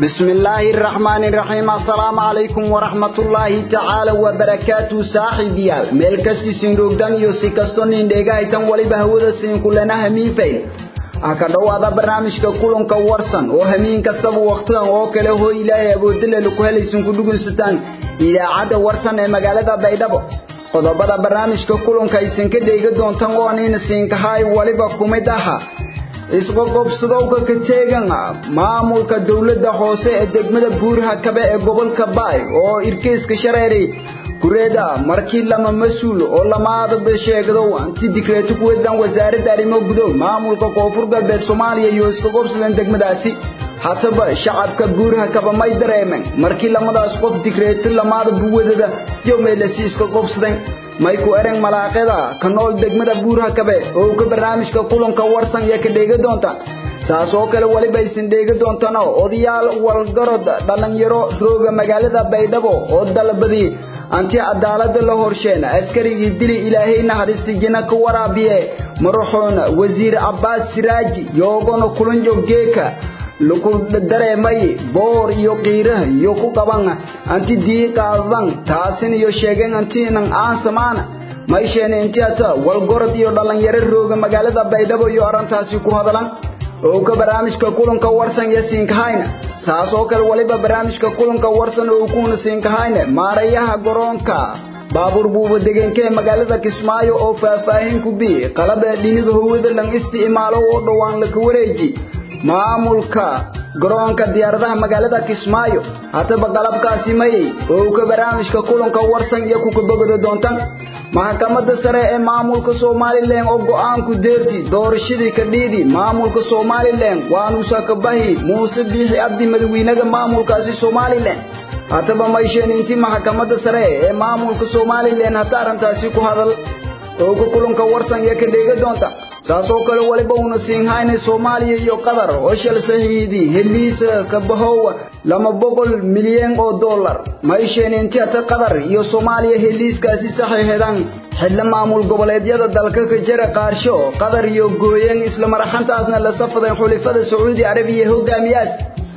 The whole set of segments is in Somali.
بسم الله الرحمن الرحيم السلام عليكم ورحمة الله تعالى وبركاته صاحبي ميل كستي سنروغدان يو سيكستون انديغا ايتان ولي بهودا سين كلنا همين فيل aka dhawaada barnaamijka kulanka warsan oo hamiin kastaba waqtigan oo kale hoo ilaahay awoodile ku helaysan ku dhugunsataan idaacadda warsan ee magaalada baydhabo qodobada barnaamijka kulanka aysan ka dheega doontaan oo nina siinkahay waliba kumid aha isqoqobsadowka ka teegan maamulka dowladda hoose ee degmada buurha kabe ee gobolka baay oo irkeyska shareeray kureeda markii lama mas-uul oo lamaadaba sheegdow anti dikreeto ku wedan wasaaradda arrimo gudow maamulka koonfur galbeed soomaaliya iyo iska qobsadan degmadaasi hataba shacabka buurha kaba may dareemeen markii lamadaas qof dikreeto lamaadaba wadada iyo meelasi iska qobsadan may ku ereng malaaqada ka nool degmada buurha kabe oo ka barnaamijka kulanka warsan iyo ka dheega doonta saas oo kale waliba aysan dheega doontano odayaal walgarod dhalinyaro rooga magaalada baydhabo oo dalbadii anti cadaalada la horsheena askarigii dili ilaahay naxariista jina ka waraabiye maraxoona wasiir cabbaas siraaji yoogona kulanjo geeka lagu dareemay boor iyo qiiraha iyo ku qaban anti dii qaadan taasin iyo sheegeen antiinan aan samaana maysheena intiata walgorod iyo dhalinyaro rooga magaalada baydhabo iyo arrintaasi ku hadalan oo ka barnaamijka kulanka warsan iyo siinkahayna saas oo kale waliba barnaamijka kulanka warsan oo kuuna siinkahayna maarayaha garoonka baabuur buuba degenka ee magaalada kismaayo oo faahfaahin ku bi qalaba dhinida hawada lan isticmaalo oo dhowaan la ka wareeji maamulka garoonka diyaaradaha magaalada kismaayo hataba qalabkaasi mayay oo ka barnaamijka kulanka warsan iyo ku kabogada doontan maxkamadda sare ee maamulka somalilan oo go'aanku deerti doorashadii ka dhiidi maamulka somalilan waanuusa ka bahi muuse biixi abdi madawiinaga maamulkaasi somalilan hataba maysheeni intii maxkamadda sare ee maamulka somalilan hata arrintaasi ku hadal oo ka kulanka warsan iyo ka dheega doonta saas oo kale waliba uuna siinhaynay soomaaliya iyo qatar oo shal saxiidi heliisa ka bahowa lama boqol milyan oo dollar maysheeni intii hata qatar iyo soomaaliya heliiskaasi saxiixeedaan xidla maamul goboleedyada dalka ka jira qaarsho qatar iyo gooyeen isla maraxantaasna la safadeen xulifada sacuudi arabiya hogaamiyaas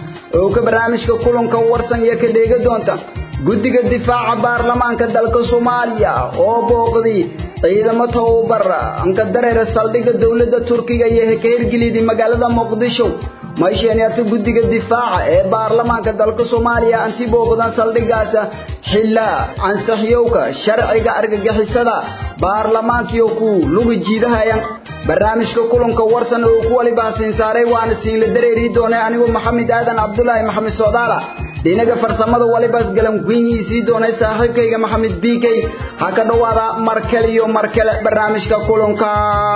oo ka barnaamijka kulanka warsan iyo ka dheega doonta guddiga difaaca baarlamaanka dalka soomaaliya oo booqday ciidamo tababar anka dareera saldhigga dowladda turkiga iyo ka hirgelidii magaalada muqdisho maysheeniata guddiga difaaca ee baarlamaanka dalka soomaaliya anti booqdan saldhiggaas xilla ansaxyowka sharciga argagixisada baarlamaankiyo ku luga jiidahayan barnaamijka kulanka warsan oo ku waliba siin saaray waana siin la dareeri doonay anigoo maxamed aadan cabdulaahi maxamed soodaala dhinaga farsamada walibas galan guinyii sii doonay saaxiibkayga maxamed biikay ha ka dhowaada markale iyo markale barnaamijka kulanka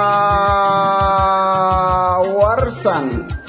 warsan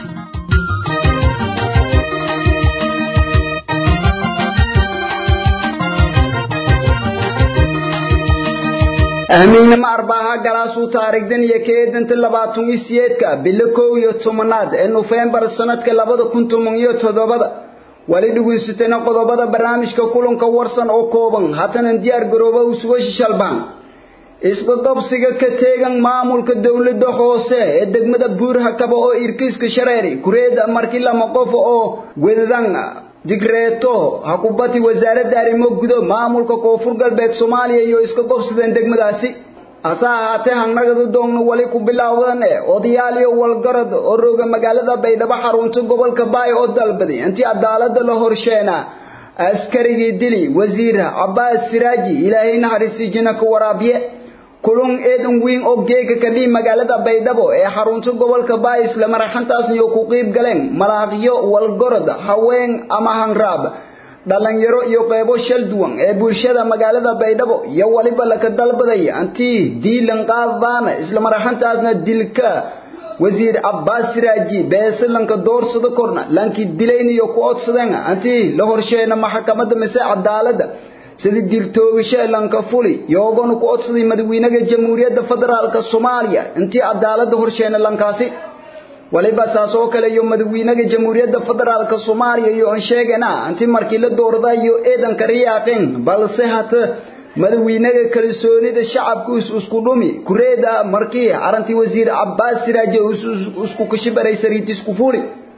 ahmiinnimo arbaaha galaasuu taarigdan iyo keedanta labaatan iyo siyeedka bilo kow iyo tobanaad ee nofembar sanadka labada kun toban iyo toddobada wali dhugaysatayna qodobada barnaamijka kulanka warsan oo kooban hatanan diyaar garooba u suga shishalbaan isqaqabsiga ka teegan maamulka dowladda hoose ee degmada buurha kaba oo irkiiska shareeri kureeda markii lama qof oo wedadan digreeto hakubati wasaaradda arrimo gudo maamulka koonfur galbeed soomaaliya iyo iska qobsadeen degmadaasi hase ahaatee hangnagada doogna wali ku bilaawdan e odayaal iyo walgarad oo rooga magaalada baydhabo xarunta gobolka baay oo dalbaday intii cadaalada la horsheena askarigii dili wasiir cabbaas siraaji ilaahay naxariistii jina ka waraabiye kulun eedan weyn oo geega ka dhihi magaalada baydhabo ee xarunta gobolka baay isla maraxantaasniyo ku qiib galeen malaaqyo walgorod haween ama hanraab dhalinyaro iyo qeybo shal duwan ee bulshada magaalada baydhabo iyo waliba laka dalbaday antii diilan qaaddaana isla maraxantaasna dilka wasiir cabbaas siraaji beesalanka doorsada korna lankii dilayniyo ku odsadeen antii la horsheena maxkamadda mise cadaaladda sidii diltoogasho lanka fuli yoogana ku odsaday madaxweynaha jamhuuriyadda federaalka soomaaliya intii cadaaladda horsheena lankaasi waliba saas oo kale iyo madaxweynaha jamhuuriyadda federaalka soomaaliya iyo aan sheegana intii markii la dooradayo eedanka riyaaqin balse hata madaxweynaha kalsoonida shacabku isku dhumi kureeda markii arintii wasiir cabbaas siraaje isku kashibaray sariit isku fuli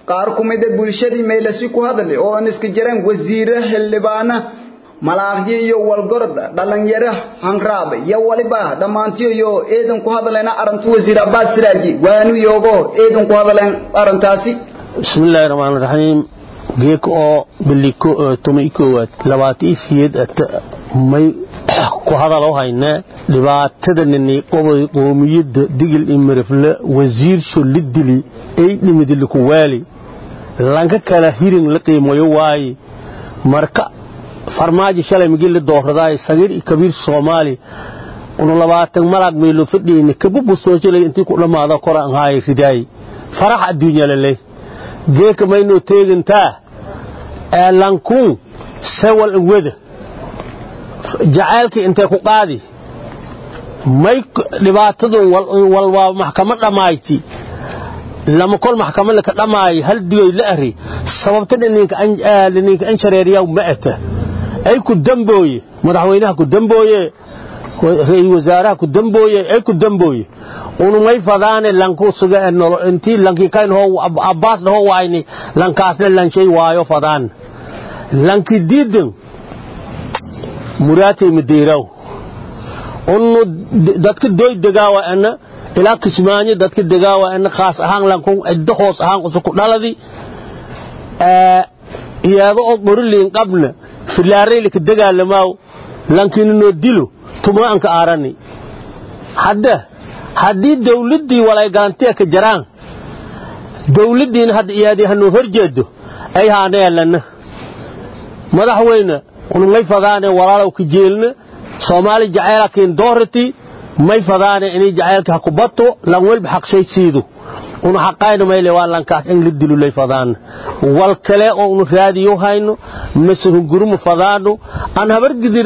qaar ku mid a bulshadii meylasi ku hadlay oo aan iska jiraan wasiire xildhibaana malaaqyo iyo walgorda dhalinyaro hanraab iyo waliba dhammaantiyo iyo eedan ku hadlayna arinta wasiir abbaas siraaji waanu yoogo eedan ku hadleen arintaasi bismillaahi raxmaani raxiim geek oo biliko tuma koowaad labaatan siyeed may ku hadaloo haynaa dhibaatada nini qobay qoomiyadda digil imirifle wasiir sholidili ay dhimidiliku waali lanka kala hirin la qiimayo waaye marka farmaajo shalay migi la dooradaay sagiir iyo kabiir soomaali unu labaatan malaag meelo fadhiyeyna kabubustoojalay intii ku dhammaada kora an haaya ridaay farax adduunya laley geeka maynoo teegantaa lankuun sewal wada jacaylkii intee ku qaadi may dhibaatadun walwaa maxkamad dhammayti lama kol maxkamad laka dhammaay hal digoy la ari sababta dhininka an shareeriyaa ma ata ay ku dambooye madaxweynaha ku dambooye ra-isul wasaaraha ku dambooye ay ku dambooye unumay fadaane lanku suga intii lankii kayn hoo abbaas dhaho waayni lankaasna lanshay waayo fadaan lanki diidan muraatay madeeraw unu dadka doy degaawa ana ilaa kismaanyo dadka degaawa ana khaas ahaan lankun ciddo hoos ahaan usuku dhaladi iyada oo qoriliin qabna filaaraylika dagaalamaaw lankiina noo dilo tuma anka aarani hadda haddii dawladdii walay galantiya ka jaraan dawladdiina hadda iyaadii hanoo horjeedo ay haaneelana madaxweyne unumay fadaane walaalow ka jeelna soomaali jacaylakiin doorati may fadaane inay jacaylka ha ku bato lan welba xaqshay siido unu xaqayna mayle waa lankaas in la dilulay fadaana wal kale oo unu raadiyo hayno mase hunguruma fadaano aan habar gidir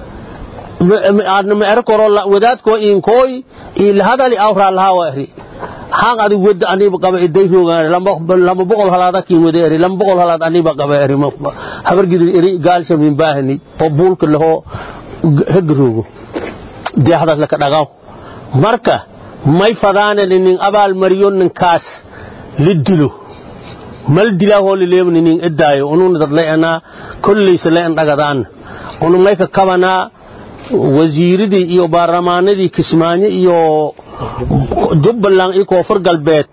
ma ero koro wadaadkoo iinkooy ii lahadali awraa lahaa waa eri haan adig wada aniba qaba iday roogaan lama boqol halaada kiin wada eri lama boqol halaad aniba qaba eri habar gidir eri gaalsha min baahani oo buulka lahoo hega roogo deexdaas laka dhagaw marka may fadaane nin abaal mariyo ninkaas la dilo mal dilaahoo lileemni nin edaayo ununa dadlay anaa kollaysa la indhagadaan unu may ka kabanaa wasiiradii iyo baarlamaanadii kismaayo iyo jubbaland iyo koonfur galbeed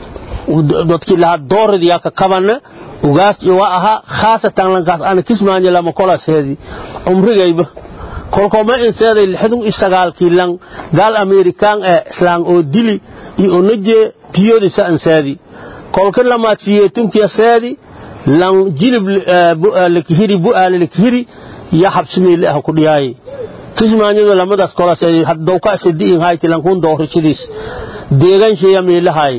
dadkii lahaa dooradii yaa ka kabana ugaas iyo waa ahaa khaasatan lankaas ana kismaayo lama kolaseedi umrigayba kolkooma inseeday lixdun iyo sagaalkii lan gaal amerikaan ee islaan oo dili iyo onaje tiyodisa anseedi kolka lamaad siyeetunkiya seedi lan jilib lakihiri bu'aale lakihiri iyo xabsimeyle ah ku dhiyaaye kismaanyadu lamadaas kolaseedi haddowka sadiin hayti lankuun doorashadiis deegan sheeya meelahay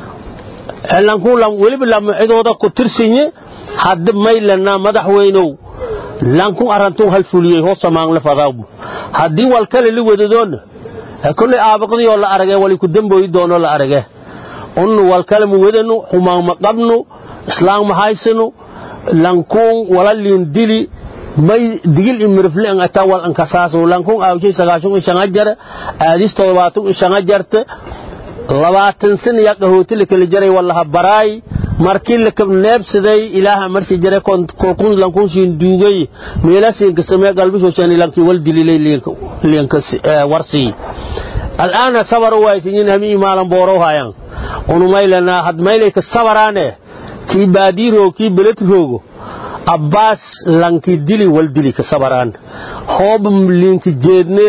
lankuun weliba lama cidooda ku tirsinye hadda maylana madaxweynow lankun arantun hal fuliyey hoo samaanle fadaawbu haddii wal kale li wadadoonna kolley aabaqdiyoo la arage wali ku dambooyi doonoo la arage unnu wal kale ma wadanu xumaan ma qabnu islaam ma haysanu lankuun wala liin dili may digil imirifle ang ata wal ang kasaaso lankun aawshay sagaashun ishanga jara aadis todobaatun ishanga jarte labaatan sin yaa qahooti la kala jaray wallaha baraay markii la neebsaday ilaaha marsi jare kolkun lankun siin duugay meela siin ka samee galbisho shani lanki wal dililay liinka warsi al'aana sabar waysin hami maalan booro hayan unu maylana had maylay ka sabaraane kii baadiiro kii belet roogo abbaas lanki dili wal dili ka sabaraan hoob liinka jeedne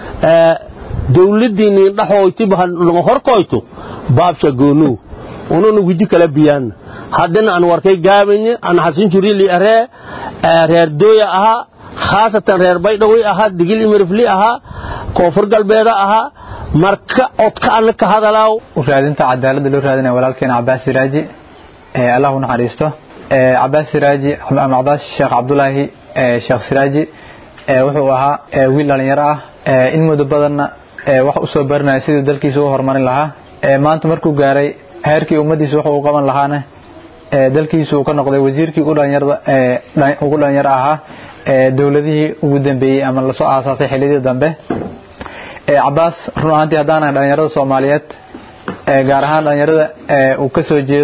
dawladdii niin dhaxooytiba horkoyto baabsha goonuu ununa wiji kala biyaan haddana aan warkay gaabanye aan xasin jurili aree reer dooya ahaa khaasatan reer baydhawi ahaa digil imirifli ahaa koonfur galbeeda ahaa marka odka ana ka hadalaaw raadinta cadaaladda loo raadinaya walaalkeena cabaas siraaji allah u naxariisto cabaas siraaji ama cabaas sheekh cabdulaahi sheekh siraaji wuxuu ahaa wiil dhalinyaro ah in muddo badanna wax u soo barinaya siduu dalkiisa u horumarin lahaa maanta markuu gaaray heerkii ummaddiisa wuxuu u qaban lahaana dalkiisu uu ka noqday wasiirkii ugu dhalinyaro ahaa dowladihii ugu dambeeyey ama lasoo aasaasay xilliyadii dambe cabaas run ahaantii haddaana dhalinyarada soomaaliyeed gaar ahaan dhalinyarada uu ka soo jeedo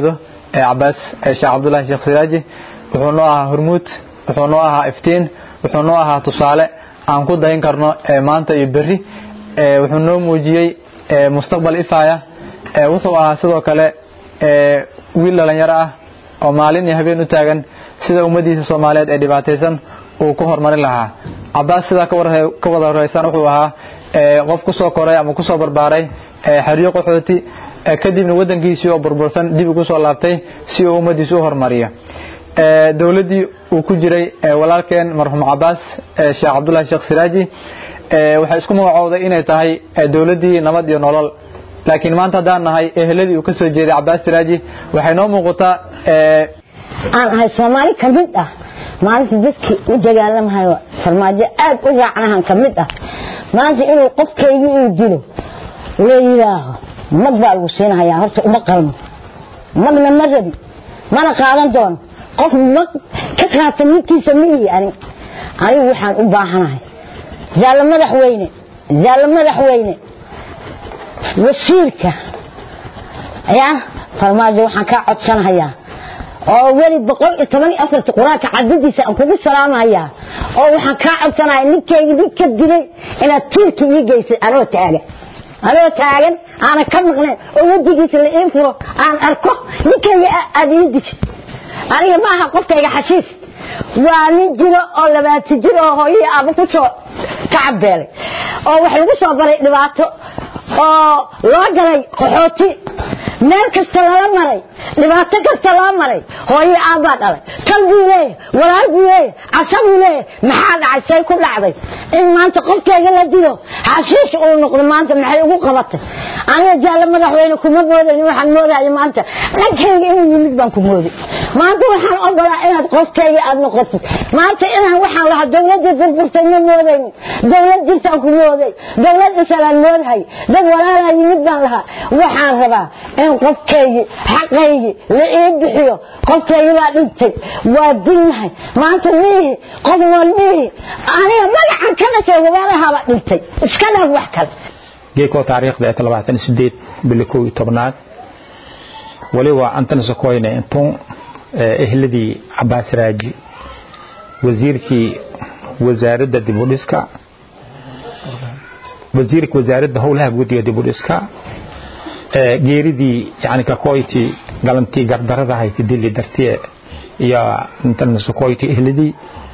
cabaas sheekh cabdullaahi sheekh siraaji wuxuu noo ahaa hormuud wuxuu noo ahaa iftiin wuxuu noo ahaa tusaale aan ku dayin karno maanta iyo berri wuxuu noo muujiyey mustaqbal ifaya wuxuu ahaa sidoo kale wiil dhalinyaro ah oo maalin iyo habeen u taagan sida ummaddiisa soomaaliyeed ee dhibaataysan uu ku horumarin lahaa cabaas sidaa ka wada horeysan wuxuu ahaa qof ku soo koray ama ku soo barbaaray xeryo qaxooti kadibna waddankiisii oo burbursan dib ugu soo laabtay si uu ummaddiisa u horumariyo dowladdii uu ku jiray walaalkeen marxuum cabaas sheekh cabdullahi sheekh siraaji waxay isku magacowday inay tahay dowladdii nabad iyo nolol laakiin maanta haddaan nahay eheladii uu ka soo jeeday cabaas siraaji waxay noo muuqataa aan ahay soomaali ka mid ah maalinta dadkii u dagaalamahayo farmaajo aad u raacnahan ka mid ah maanta inuu qofkaygii uu dilo la yidhaaho mag baa lagu siinahayaa horta uma qalmo magna ma rabi mana qaadan doono qof mag ka qaata midkiisa ma ihi ani anigu waxaan u baahanahay zaallo madaxweyne zaallo madaxweyne wasiirka yaa farmaajo waxaan kaa codsanahayaa oo weli boqol iyo toban iyo afarta qur-aanka cadadiisa aan kugu salaamahayaa oo waxaan kaa codsanaya ninkayga ninka dilay inaad tiirka ii geysay anoo taagan anoo taagan aanan ka maqnayn oo wadigiisa la ii furo aan arko ninkayga aad ii dishay aniga ma aha qofkayga xashiis waa nin jiro oo labaati jir oo hooyihii aaba ku soo tacabeelay oo wax lagu soo baray dhibaato oo loo galay qaxooti meel kasta lala maray dhibaato kasta loo maray hooyo aabbaa dhalay tal buu leeyahay walaal buu leeyahay casa buu leeyahay maxaa dhacay say ku dhacday in maanta qofkayga la dilo xashiish uu noqdo maanta maxay ugu qabatay aniga jaalle madaxweyne kuma moodayn waxaan moodayo maanta dhankayga inuu yimid baan ku mooday maanta waxaan ogolaa inaad qofkayga aad noqotid maanta inaan waxaan lahaa dowladda burburtay ma moodayn dowlad jirtaan ku mooday dowlad isalaan moodahay dad walaalaa yimid baan lahaa waxaan rabaa in qofkaygii xaqaygii la ii bixiyo qofkaygii baa dhintay waa dilnahay maanta miihi qof nool miihi aniga magacan ka dhashay wabaalahaabaa dhintay iska dhaaf wax kale geekoo taariikhda ee labaatan sideed bili kow iyo tobnaad waliba antan sokoyne intun ehladii cabaas raaji wasiirkii wasaaradda dibudhiska wasiirka wasaaradda howlaha guud iyo dibudhiska geeridii yani kakoyti galantii gardarada hayti dili dartiye iyo intan sokoyti ehladii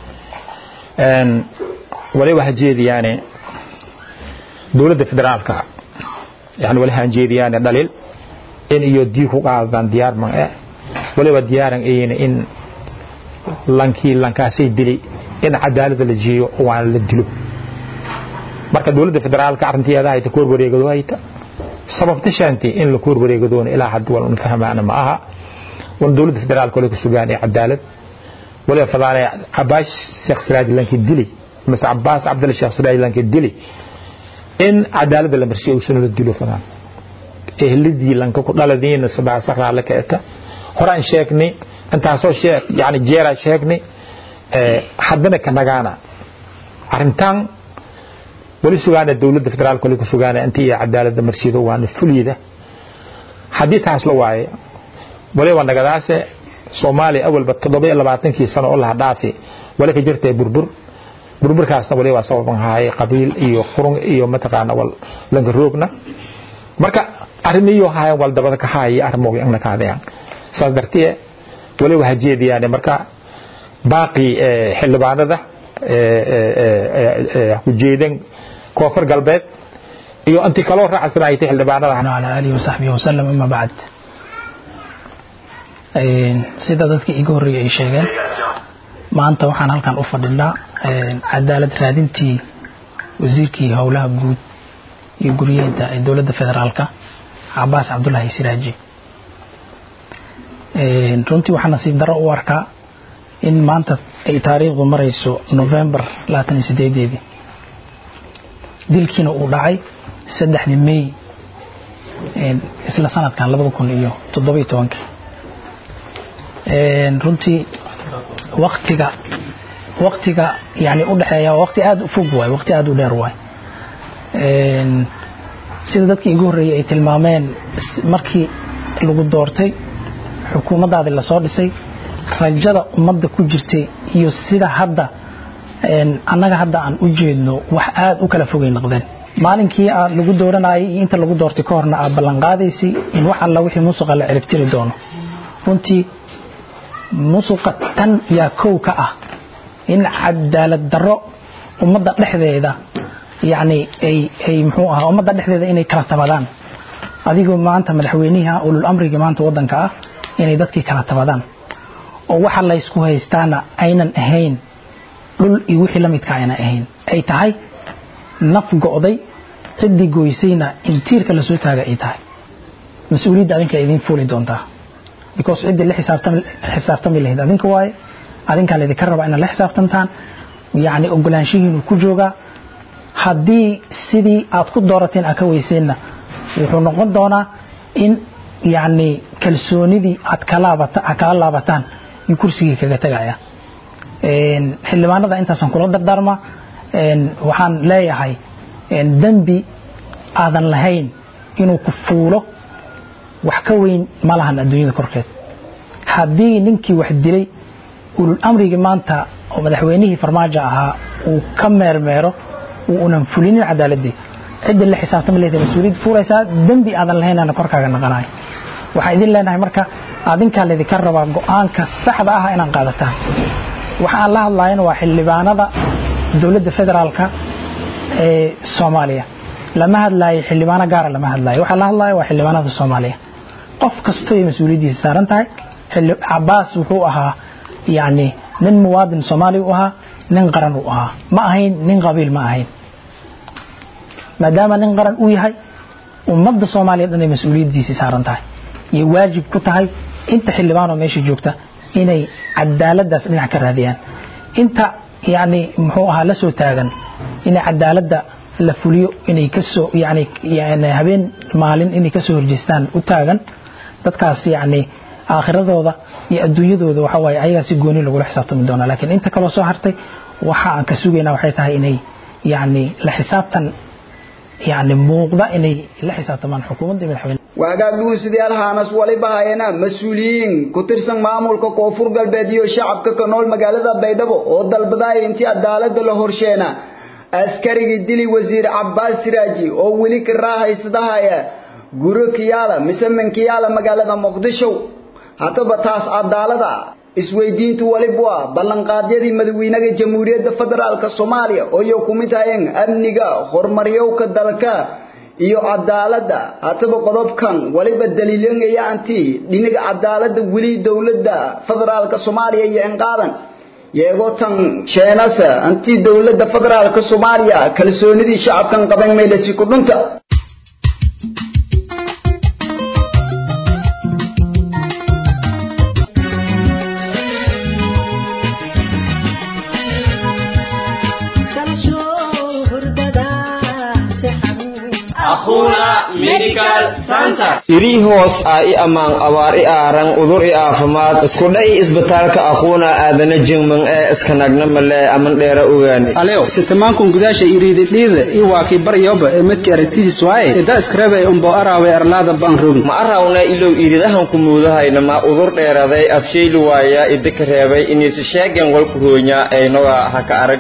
waliba hajeediyaane dowladda federaalka yani wali hanjeediyaane dhalil in iyo dii ku qaadaan diyaar man eh waliba diyaaran ayna in lankii lankaasay dili in cadaalada la jeeyo waan la dilo marka dowladda federaalka arrinteeda hayta koor wareegado hayta sababta shaanti in la koor wareegadoona ilaa hadda wal un fahmaana ma aha wan dowladda federaalka wali ku sugaan ee cadaalad waliba fadaanay cabaas sheekh siraaj lankii dili mise cabaas cabdalla sheekh siraaj lankii dili in cadaalada la marsiyo uusan la dilo fadaan ehladii lanka ku dhaladiina sabaasa raale ka eta horaan sheegnay intaasoo sheeg yani jeera sheegnay haddana ka nagaana arrintan wali sugaana dowladda federaalka wali ku sugaana intii iyo cadaalada marsido waana fuliyada haddii taas la waaye waliba nagadaase soomaaliya awalba toddoba iyo labaatankii sano oo laha dhaafi wali ka jirtay burbur burburkaasna waliba sababan haay qabiil iyo qurun iyo mataqaana wal lanka roogna marka arrimiyo hayan wal dabada ka haaya arrimoga inna kaadayaan saas dartiye waliba hajeediyaan marka baaqi xildhibaanada ku jeedan koonfur galbeed iyo intii kaloo raacsanaaytay xildhibaanada على آله وصحبه وسلم أما بعد sida dadkii iga horreeyay ay sheegeen maanta waxaan halkan u fadhinaa cadaalad raadintii wasiirkii howlaha guud iyo guryeynta ee dowladda federaalka cabaas cabdulaahi siraaji runtii waxaa nasiib darro u arkaa in maanta ay taariikhdu marayso november labaatan iyo sideedeedii dilkiina uu dhacay saddexdii may isla sanadkan labada kun iyo toddoba iyo tobankii runtii waktiga waktiga yani u dhexeeya waa waqti aada u fog waay waqti aada u dheer waay sida dadkii igu horreeyey ay tilmaameen markii lagu doortay xukuumaddaadii lasoo dhisay rajada ummadda ku jirtay iyo sida hadda annaga hadda aan u jeedno wax aad u kala fogay noqdeen maalinkii aad lagu dooranayay iyo inta lagu doortay ka horna aad ballanqaadaysay in wax alla wixii musuqa la ciribtiri doono runtii musuqa tan yaa kow ka ah in cadaalad darro ummadda dhexdeeda yacni ay ay muxuu ahaa ummadda dhexdeeda inay kala tabadaan adigoo maanta madaxweyniha ulul amriga maanta waddanka ah inay dadkii kala tabadaan oo waxa laysku haystaana aynan ahayn dhul iyo wixii la midka aynan ahayn ay tahay naf go'day ciddii goysayna in tiirka lasoo taaga ay tahay mas-uuliyadda adinka idiin fuuli doontaa because ciddii la xisaabtami lahayd adinka waaye adinkaa laydinka rabaa inaad la xisaabtantaan yacni ogolaanshihiinu ku joogaa haddii sidii aad ku doorateen aad ka weyseenna wuxuu noqon doonaa in yacni kalsoonidii aad kala laabataan iyo kursigii kaga tegaya xildhibaanada intaasaan kula dardaarma waxaan leeyahay dembi aadan lahayn inuu ku fuulo wax ka weyn ma lahan adduunyada korkeed haddii ninkii wax dilay ulul amrigii maanta oo madaxweynihii farmaajo ahaa uu ka meermeero uunan fulinin cadaaladii ciddii la xisaabtami leedahay mas-uuliyad fuulaysaa dembi aadan lahaynana korkaaga naqanayo waxaan idin leenahay marka adinkaa laydinka rabaa go'aanka saxda ah inaan qaadataan waxa aan la hadlayana waa xildhibaanada dowladda federaalka ee soomaaliya lama hadlaayo xildhibaano gaara lama hadlaayo waxaa la hadlayo waa xildhibaanada soomaaliya qof kastoy mas-uuliyaddiisa saaran tahay cabaas wuxuu ahaa yacni nin muwaadin soomaaliya u ahaa nin qaran uu ahaa ma ahayn nin qabiil ma ahayn maadaama nin qaran uu yahay ummadda soomaaliya dhan ay mas-uuliyaddiisii saaran tahay iyo waajib ku tahay inta xildhibaanoo meesha joogta inay cadaaladdaas dhinac ka raadiyaan inta yacni muxuu ahaa la soo taagan inay cadaaladda la fuliyo inay kasoo yani habeen maalin inay kasoo horjeestaan u taagan dadkaas yacni aakhiradooda iyo adduunyadooda waxa waaye ayagaa si gooni lagula xisaabtami doonaa laakiin inta kaloo soo hartay waxa aan ka sugaynaa waxay tahay inay yacni la xisaabtan yacni muuqda inay la xisaabtamaan xukuumadda iyo madaxweyne waagaag dhugunsidayaal haanas waliba hayana mas-uuliyiin ku tirsan maamulka koonfur galbeed iyo shacabka ka nool magaalada baydhabo oo dalbadaaya intii cadaaladda la horsheena askarigii dili wasiir cabbaas siraaji oo weli ka raahaysadaaya guro kiyaala mise minkiyaala magaalada muqdisho haddaba taas cadaalada isweydiintu waliba waa ballanqaadyadii madaxweynaha jamhuuriyadda federaalka soomaaliya oo iyo ku mid hayeen amniga horumaryowka dalka iyo cadaaladda haddaba qodobkan waliba daliilanaya anti dhinaga cadaaladda weli dowladda federaalka soomaaliya iyo inqaadan yeego tan sheenasa anti dowladda federaalka soomaaliya kalsoonidii shacabkan qaban meelasi ku dhunta irii hoos ah i ammaan abaar i aaran udur i aafimaad iskudhay isbitaalka aquuna aadana jingman ee iskanagna malee aman dheera ogaani alew sitamankun gudaasha iriididhiida i waakii baryoba ee midkii aragtidiis waaye ida iskarabay umbo araawe arlaada baan rogin ma arawna ilow iridahan ku muudahayna ma udur dheeraday afshayli waaya idika reebay inaysi sheegen walku hoonya aynoga haka arag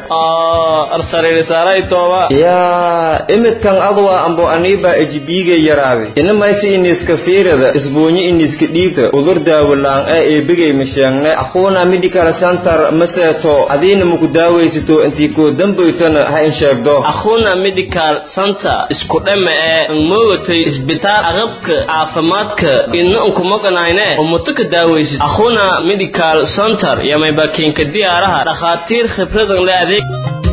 yaa imidkan adwa ambo aniiba ejibiiga yaraabe inamaysi iniska fiirada isbuunyi iniska dhiibta udur daawalaan ee eebigay masheegne aquuna medical center maseeto adiina maku daawaysato intii koo dambaytana ha in sheegdo akhuna medical center isku dhama ee moogatay isbitaal aqabka caafimaadka ina unkumoganayne umuto ka daawaysid akhuna medical center yamaybakiinka diyaaraha dhakhaatiir khibradan le adeeg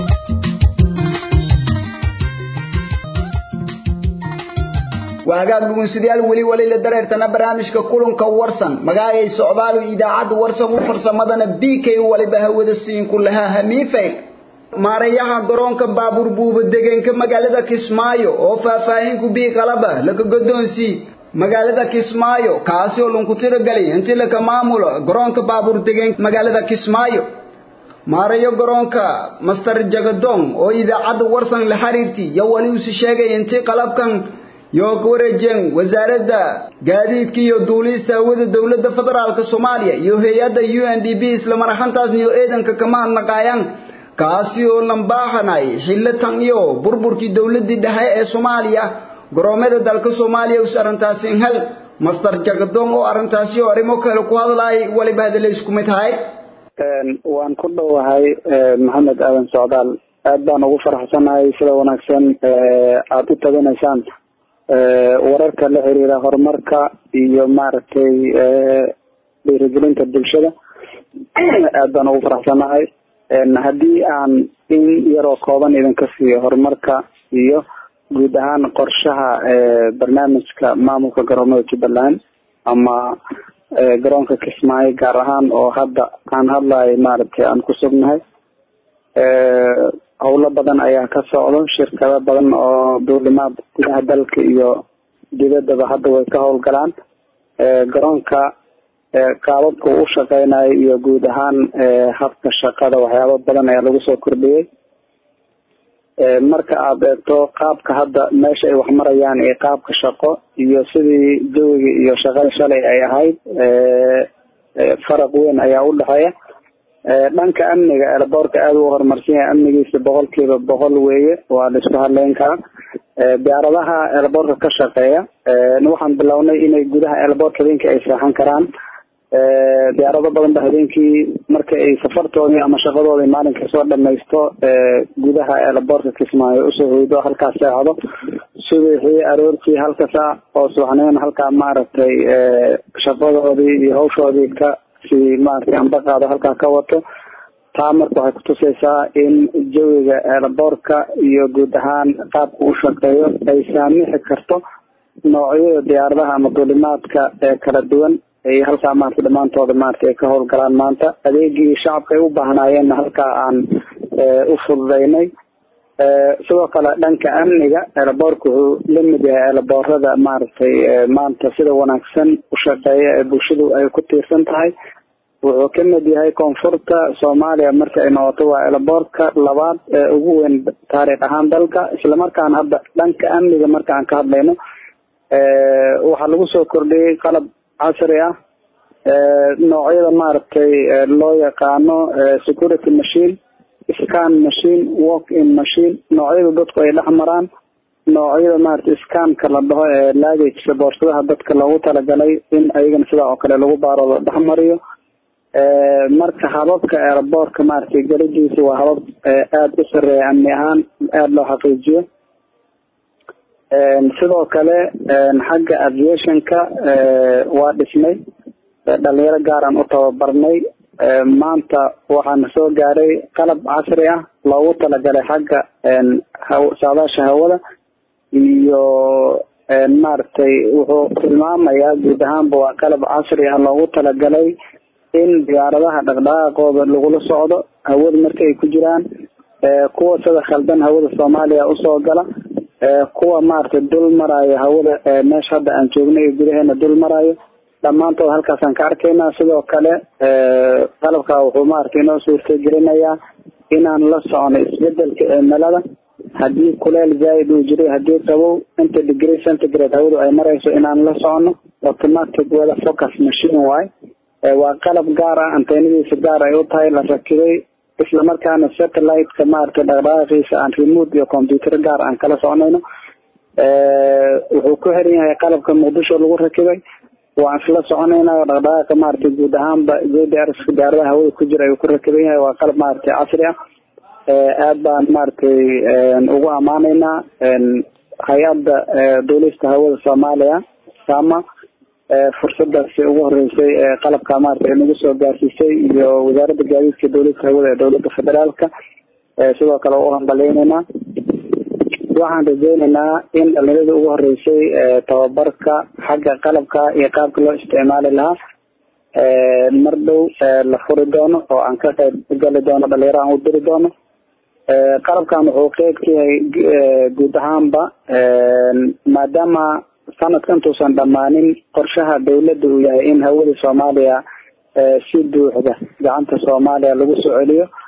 waagaag dhugunsidayaal weli weli la dareertana barnaamijka kulanka warsan magaayay socdaalu idaacadda warsan u farsamadana b k waliba hawada siinku lahaa hamiifayl maarayaha garoonka baabuur buuba degenka magaalada kismaayo oo faahfaahin ku bii qalaba laka godoonsii magaalada kismaayo kaasi oo lunku tiragalay intii laka maamulo garoonka baabuur degenka magaalada kismaayo maarayo garoonka master jagadong oo idaacadda warsan la xiriirtay yo wali usi sheegay intii qalabkan yoo ka wareejeen wasaaradda gaadiidka iyo duulista hawada dowladda federaalka soomaaliya iyo hay-adda u n d b isla mar ahaantaasna iyo eedanka kama hadnaqaayaan kaasi oo lambaaxanay xillo tan iyo burburkii dowladdii dhexe ee soomaaliya garoomada dalka soomaaliya us arrintaasi hel master jagadoon oo arrintaasi oo arrimo kale ku hadlaay waliba hadalay isku mid tahay waan ku dhowahay maxamed aadan socdaal aad baan ugu faraxsanahay sida wanaagsan aada u tabanaysaan wararka la xiriira horumarka iyo maaragtay dhiirigelinta bulshada aad baan ugu faraxsanahay haddii aan in yaroo kooban idinka siiyo horumarka iyo guud ahaan qorshaha barnaamijka maamulka garoomada jubbaland ama garoonka kismaayo gaar ahaan oo hadda aan hadlayo maaragtay aan ku sugnahay howlo badan ayaa ka socdo shirkado badan oo duulimaad gudaha dalka iyo dibaddaba hadda way ka howlgalaan garoonka qaababka u shaqeynayo iyo guud ahaan habka shaqada waxyaabo badan ayaa lagu soo kordhiyey marka aada eegto qaabka hadda meesha ay wax marayaan iyo qaabka shaqo iyo sidii jawiga iyo shaqada shalay ay ahayd faraq weyn ayaa u dhexeeya dhanka amniga eelaboorka aada u horumarsan yahay amnigiisa boqolkiiba boqol weeye waa la isku hadleyn karaa diyaaradaha eelaboorka ka shaqeeya waxaan bilownay inay gudaha eelaboorka habeenkii ay seexan karaan diyaarado badan ba habeenkii marka ay safartoodii ama shaqadoodii maalinka soo dhamaysto gudaha eelaboorka kismaayo usoo hoydo halkaas seexdo subaxii aroortii halka saac oo subaxnimona halkaa maaragtay shaqadoodii iyo hawshoodii ka si maaragtay ambaqaado halkaa ka wato taa marka waxay kutusaysaa in jawiga eelaboorka iyo guud ahaan qaabka u shaqeeyo ay saamixi karto noocyada diyaaradaha ama duulimaadka ee kala duwan ay halkaa maarata dhammaantooda maarata ay ka howlgalaan maanta adeegii shacabka ay u baahnaayeenna halkaa aan u fududeynay sidoo kale dhanka amniga eelaboorka wuxuu la mid yahay eelaboorada maaragtay maanta sida wanaagsan u shaqeeya ee bulshadu ay ku tiirsan tahay wuxuu ka mid yahay koonfurta soomaaliya marka ay noqoto waa eelaboorka labaad ee ugu weyn taariikh ahaan dalka islamarkaana hadda dhanka amniga marka aan ka hadlayno waxaa lagu soo kordhiyey qalab casri ah noocyada maaragtay loo yaqaano security machine scan machine walk in machine noocyada dadku ay dhex maraan noocyada maaragtay scanka la dhaho ee laagagesa boorsadaha dadka loogu talagalay in ayagana sidaa oo kale lagu baaro la dhex mariyo marka hababka eeraboorka maaragtay galadiisa waa habab aada u sareeya amni ahaan aada loo xaqiijiyo sidoo kale xagga aviationka waa dhisnay dhalinyaro gaaraan u tababarnay maanta waxaana soo gaaray qalab casri ah loogu talagalay xagga saadaasha hawada iyo maaragtay wuxuu tilmaamayaa guud ahaanba waa qalab casri ah loogu talagalay in diyaaradaha dhaqdhaqaaqooda lagula socdo hawada marka ay ku jiraan kuwa sida khaldan hawada soomaaliya usoo gala kuwa maaragtay dul maraayo hawada meesha hadda aan joognay ee gudaheena dul maraayo dhammaantood halkaasaan ka arkaynaa sidoo kale qalabka wuxuu maaragtay inoo suurtagelinayaa inaan la socono isbedelka cimilada haddii kuleel zaaid uu jiray haddii qabow inta degree centigrade hawadu ay marayso inaan la socono automatic weather focus machine waaye waa qalab gaar ah anteenadiisa gaar ay u tahay la rakibay islamarkaana satellite-ka maaragtay dhaqdhaqaaqiisa aan remote iyo computer gaar aan kala soconayno wuxuu ku xiran yahay qalabka muqdisho lagu rakibay waan isla soconayna dhaqdhaqaaqa maaragtay guud ahaanba gdrs diyaaradaha hawada ku jira ayuu ku rakiban yahay waa qalab maaragtay casri ah aad baan maaragtay ugu amaaneynaa hay-adda duulista hawada soomaaliya sama fursadaasi ugu horeysay qalabka maaragtay nagu soo gaarsiisay iyo wasaaradda gaadiidka dowladka hawada ee dowladda federaalka sidoo kale u hambaleyneynaa waxaan rajeyneynaa in dhalinyarada ugu horeysay tababarka xagga qalabka iyo qaabka loo isticmaali lahaa mar dhow la furi doono oo aan ka qayb gali doono dhalinyaro aan u diri doono qalabkan wuxuu qeyb ka yahay guud ahaanba maadaama sanadka intuusan dhammaanin qorshaha dowladda uu yahay in hawada soomaaliya si buuxda gacanta soomaaliya lagu soo celiyo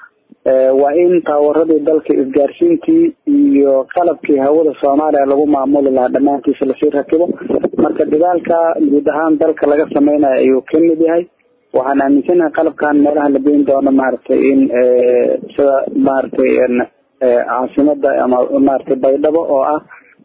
waa in taawaradii dalka isgaarsiintii iyo qalabkii hawada soomaaliya lagu maamuli lahaa dhammaantiisa lasii rakibo marka dadaalka guud ahaan dalka laga sameynayo ayuu ka mid yahay waxaan aaminsanahay qalabkan meelaha la geyn doono maaragtay in sida maaragtay caasimada ama maaragtay baydhabo oo ah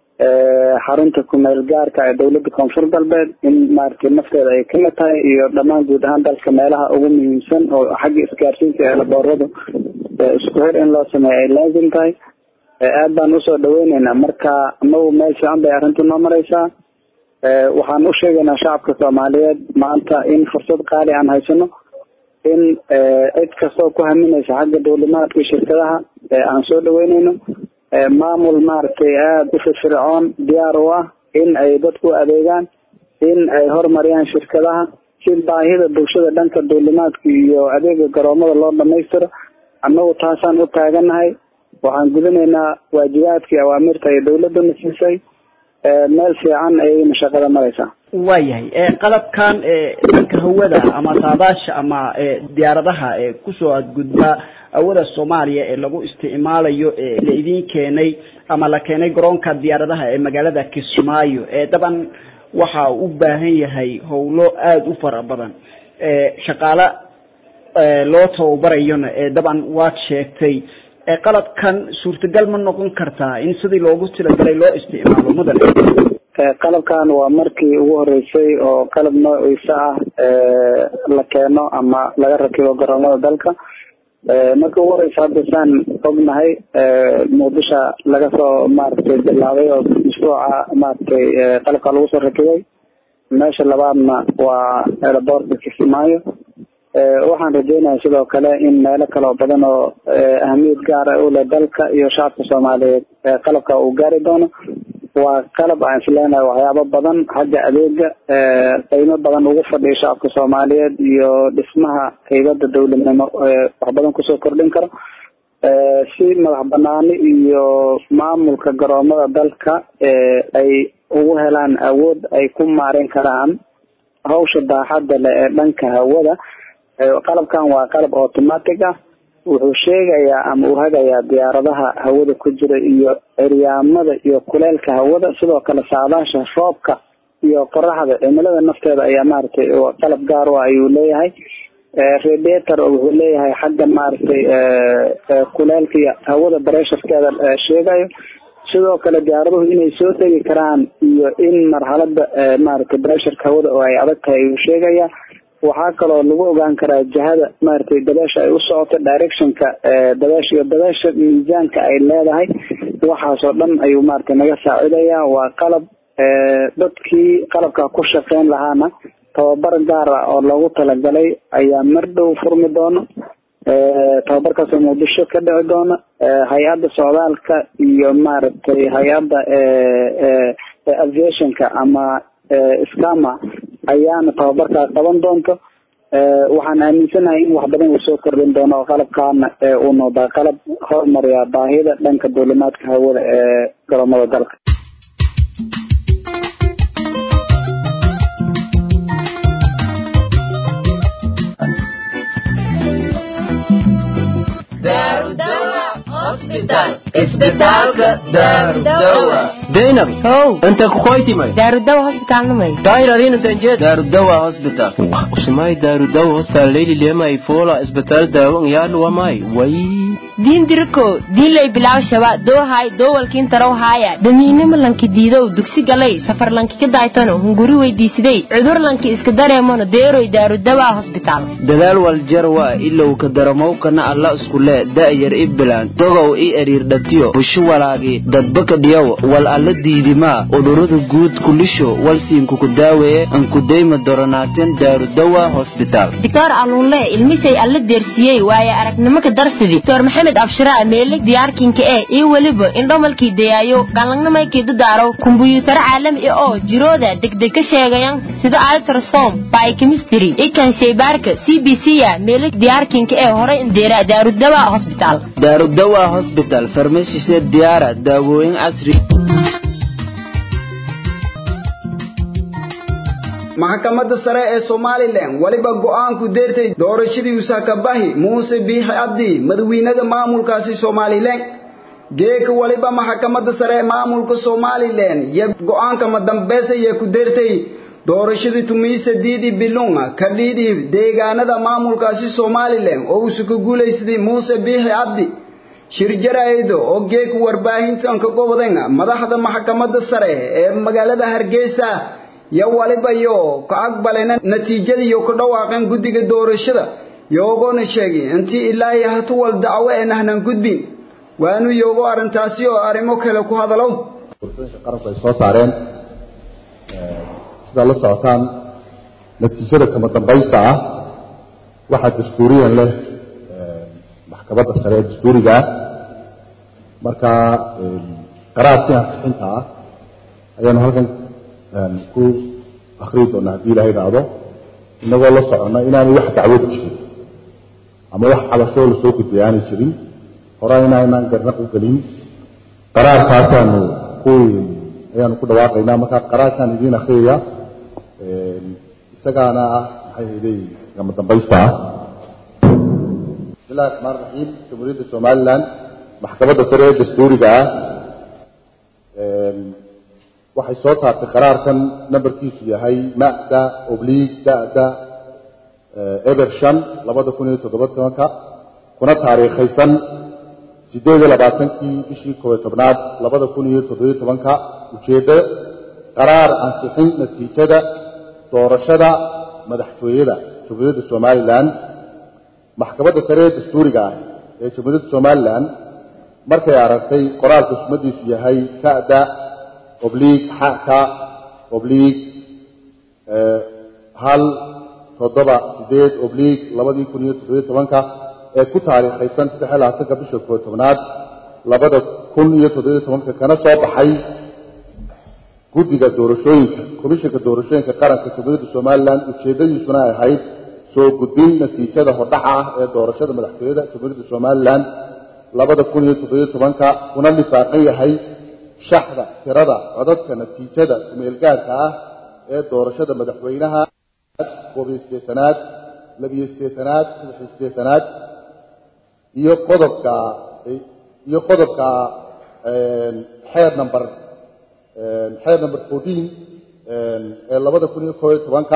xarunta kumeel gaarka ee dowladda koonfur galbeed in maaragtay nafteeda ay kamid tahay iyo dhammaan guud ahaan dalka meelaha ugu muhiimsan oo xagga isgaarsiinta ee labooradu isku xir in loo sameeyo ay laazim tahay aad baan usoo dhaweyneynaa marka anagu meel fiican bay arrintu noo mareysaa waxaan u sheegaynaa shacabka soomaaliyeed maanta in fursad qaali aan haysano in cid kastoo ku haminaysa xagga dowlimaadka shirkadaha aan soo dhaweyneyno maamul maaragtay aada u firfircoon diyaar u ah in ay dadku adeegaan in ay horumariyaan shirkadaha si baahida bulshada dhanka dowlimaadka iyo adeega garoomada loo dhamaystiro annagu taasaan u taaganahay waxaan gudanaynaa waajibaadkii awaamirta ay dowladuna siisay meel fiican ayayna shaqada mareysaa waayahay qalabkan dhanka hawada ama saadaasha ama diyaaradaha kusoo adgudba hawada soomaaliya ee lagu isticmaalayo la idin keenay ama la keenay garoonka diyaaradaha ee magaalada kismaayo daban waxa u baahan yahay howlo aada u fara badan shaqaale loo tababarayona daban waad sheegtay qalabkan suurtagal ma noqon kartaa in sidii loogu talagalay loo isticmaalo mudan qalabkan waa markii ugu horeysay oo qalab noociisa ah la keeno ama laga rakibo garoomada dalka markii ugu horeysa hadda saan ognahay muqdisho laga soo maaragtay bilaabay oo mashruuca maaragtay qalabka lagu soo rakibay meesha labaadna waa aerobortka kismaayo waxaan rajeynaya sidoo kale in meelo kaleo badan oo ahamiyad gaara u leh dalka iyo shacabka soomaaliyeed qalabka uu gaari doono waa qalab aan isleenahay waxyaabo badan xagga adeega qiimo badan ugu fadhiya shacabka soomaaliyeed iyo dhismaha haybada dowladnimo wax badan kusoo kordhin karo si madax banaani iyo maamulka garoomada dalka ay ugu helaan awood ay ku maarin karaan hawsha daaxadda leh ee dhanka hawada qalabkan waa qalab automatic ah wuxuu sheegayaa ama uu hagayaa diyaaradaha hawada ku jira iyo ciryaamada iyo kuleelka hawada sidoo kale saadaasha roobka iyo qoraxda cimilada nafteeda ayaa maaragtay qalab gaar u ah ayuu leeyahay radiator wuxuu leeyahay xagga maaragtay kuleelka iyo hawada baresharkeeda sheegayo sidoo kale diyaaraduhu inay soo degi karaan iyo in marxalada maaragtay baresharka hawada oo ay adag tahay ayuu sheegaya waxaa kaloo lagu ogaan karaa jihada maaragtay dabeesha ay u socoto directionka dabeesha iyo dabeesha miisaanka ay leedahay waxaasoo dhan ayuu maaragtay naga saacidaya waa qalab dadkii qalabka ku shaqeyn lahaana tababar gaar ah oo loogu talagalay ayaa mar dhow furmi doono tababarkaasoo muqdisho ka dhici doona hay-adda socdaalka iyo maaragtay hay-adda aviationka ama scama ayaana tababarkaa qaban doonto waxaan aaminsanahay in wax badan uu soo kordhin doono oo qalabkaana uu noqdaa qalab horumariya baahida dhanka duulimaadka hawada ee garoomada dalka zainab how inta kukoytimay daarudawa hosbitaalnimay dahiradin intanjee daarudawa hospital usumay daarudawa hospital leyli lemay fola isbitaal daawo yaadhu wamay way diin diriko diinlay bilaw shaba doohay doowalkiin tarow haaya dhamiinimo lanki diidow dugsi galay safar lanki ka daaytano hunguri weydiisiday cudur lanki iska dareemano deeroy daarudawa hosbitaal dadaal waljarwa ilow ka daramowkana alla iskule da'yar i bilaan dogow i eriirdhatiyo bushu walaagi dadbaka dhiyow wal alla diidimaa udurada guud kulisho walsiinkuku daaweeye ankudayma doronaaten daarudawa hosbitaal doctor aluunle ilmisay alla deersiyey waaye aragnimo ka darsidi doctor maxamed abshiraa meelig diyaarkinka ee iyo weliba indhomalkii dayaayo galangnamaykii dadaaro kumbuyuutaro caalami ah oo jirooda degdeg ka sheegayan sida altrasom biochemistry ikan shaybaarka c b c ya meelig diyaarkinka ee horay indeera daarudawa hosbitaal daarudawa hosbital farmashisee diyaara daawooyin casri maxkamadda sare ee somalilan weliba go'aanku deertay doorashadii usakabahi muuse biixi cabdi madawiinaha maamulkaasi somalilan geeka waliba maxkamadda sare ee maamulka somalilan iyo go'aanka madambeesa iyo ku deertay doorashadii tumiisa diidi bilunga ka dhiidi deegaanada maamulkaasi somalilan oo uusu ka guulaysaday muuse biixi cabdi shir jaraa'ido oo geeka warbaahintan ka gobodan madaxda maxkamadda sare ee magaalada hargeysa iyo waliba yo ka aqbalena natiijada iyo ku dhawaaqeen guddiga doorashada yoogona sheegay intii ilaahay hatuwal dacwo ee nahnan gudbin waanu yoogo arrintaasi oo arrimo kale ku hadalow qaranku ay soo saareen sidaa la socotaan natiijada kama dambaysta ah waxaa dastuuriyan leh maxkamadda sare ee dastuuriga ah marka qaraarkii ansixinta ah ayaanu halkan ku akriyi doonaa haddii ilaha idhaahdo inagoo la soconna inaanay wax dacwada jirin ama wax cabashoo lasoo gudbay aanay jirin hore inaanaan garnaq u gelin qaraarkaasaanu ku ayaanu ku dhawaaqaynaa marka qaraarkaan idiin akriyaya isagaana ah maxay hayday gama dambaysta ah bismillahi raxmaan raxiim jamhuuriyadda somaliland maxkamadda sare ee dastuuriga ah waxay soo taartay qaraarkan nambarkiisu yahay ma'da obliig da'da eber shan labada kun iyo toddoba tobanka kuna taariikhaysan siddeed iyo labaatankii bishii koob iyo tobnaad labada kun iyo toddobiyo tobanka ujeeddo qaraar ansixin natiijada doorashada madaxtooyada jamhuuriyadda somalilan maxkamadda sare ee dastuuriga ah ee jamhuuriyadda somalilan markay aragtay qoraalka sumadiisu yahay ka'da obliig xaka obliig hal toddoba sideed obliig labadii kun iyo toddobiyo tobanka ee ku taariikhaysan saddex iyo labaatanka bisha koob tobnaad labada kun iyo toddobiyo tobanka kana soo baxay guddiga doorashooyinka komishanka doorashooyinka qaranka jamhuuriyadda somalilan ujeeddadiisuna ay ahayd soo gudbin natiijada hordhaca ah ee doorashada madaxtooyada jamhuuriyadda somalilan labada kun iyo toddobiyo tobanka kuna lifaaqan yahay shaxda tirada codadka natiijada kumeelgaadhka ah ee doorashada madaxweynaha koobiyo siddeetanaad labiyo siddeetanaad saddexiyo siddeetanaad iyo qodobka iyo qodobka xeer number xeer number fourteen ee labada kun iyo koob iyo tobanka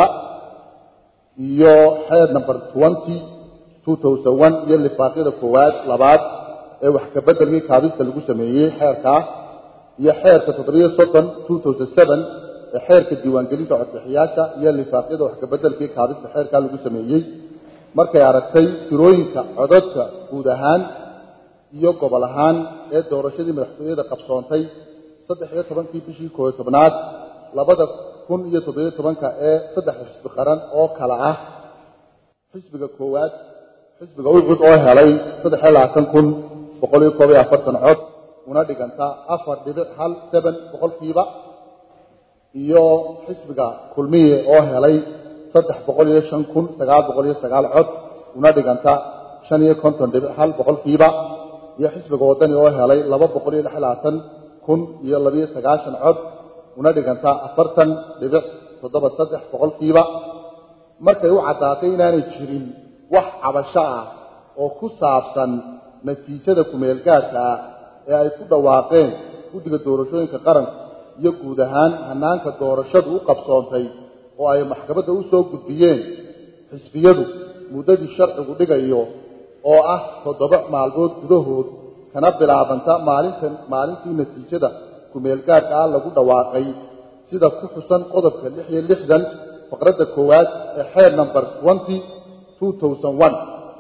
iyo xeer number twenty two thousand one iyo lifaaqyada koowaad labaad ee wax ka beddelkii kaabista lagu sameeyey xeerkaa iyo xeerka toddobiyo soddon two thousand seven ee xeerka diiwaangelinta codbixiyaasha iyo lifaaqyada wax ka beddelkii kaabista xeerkaa lagu sameeyey markay aragtay tirooyinka codadka guud ahaan iyo gobol ahaan ee doorashadii madaxtooyada qabsoontay saddex iyo tobankii bishii koob iyo tobnaad labada kun iyo toddobiyo tobanka ee saddexda xisbi qaran oo kala ah xisbiga koowaad xisbiga ucud oo helay saddex iyo labaatan kun boqol iyo koob iyo afartan cod una dhiganta afar dhibic hal seben boqolkiiba iyo xisbiga kulmiye oo helay saddex boqol iyo shan kun sagaal boqol iyo sagaal cod una dhiganta shan iyo konton dhibic hal boqolkiiba iyo xisbiga waddani oo helay laba boqol iyo lix labaatan kun iyo labiyo sagaashan cod una dhiganta afartan dhibic toddoba saddex boqolkiiba markay u caddaatay inaanay jirin wax cabasho ah oo ku saabsan natiijada kumeelgaadhka ah ee ay ku dhawaaqeen guddiga doorashooyinka qaranka iyo guud ahaan hanaanka doorashadu u qabsoontay oo ay maxkamadda u soo gudbiyeen xisbiyadu muddadii sharcigu dhigayo oo ah toddoba maalmood gudahood kana bilaabanta maalintan maalintii natiijada kumeelgaadhka ah lagu dhawaaqay sida ku xusan qodobka lix iyo lixdan faqradda koowaad ee xeer number twenty two thousand one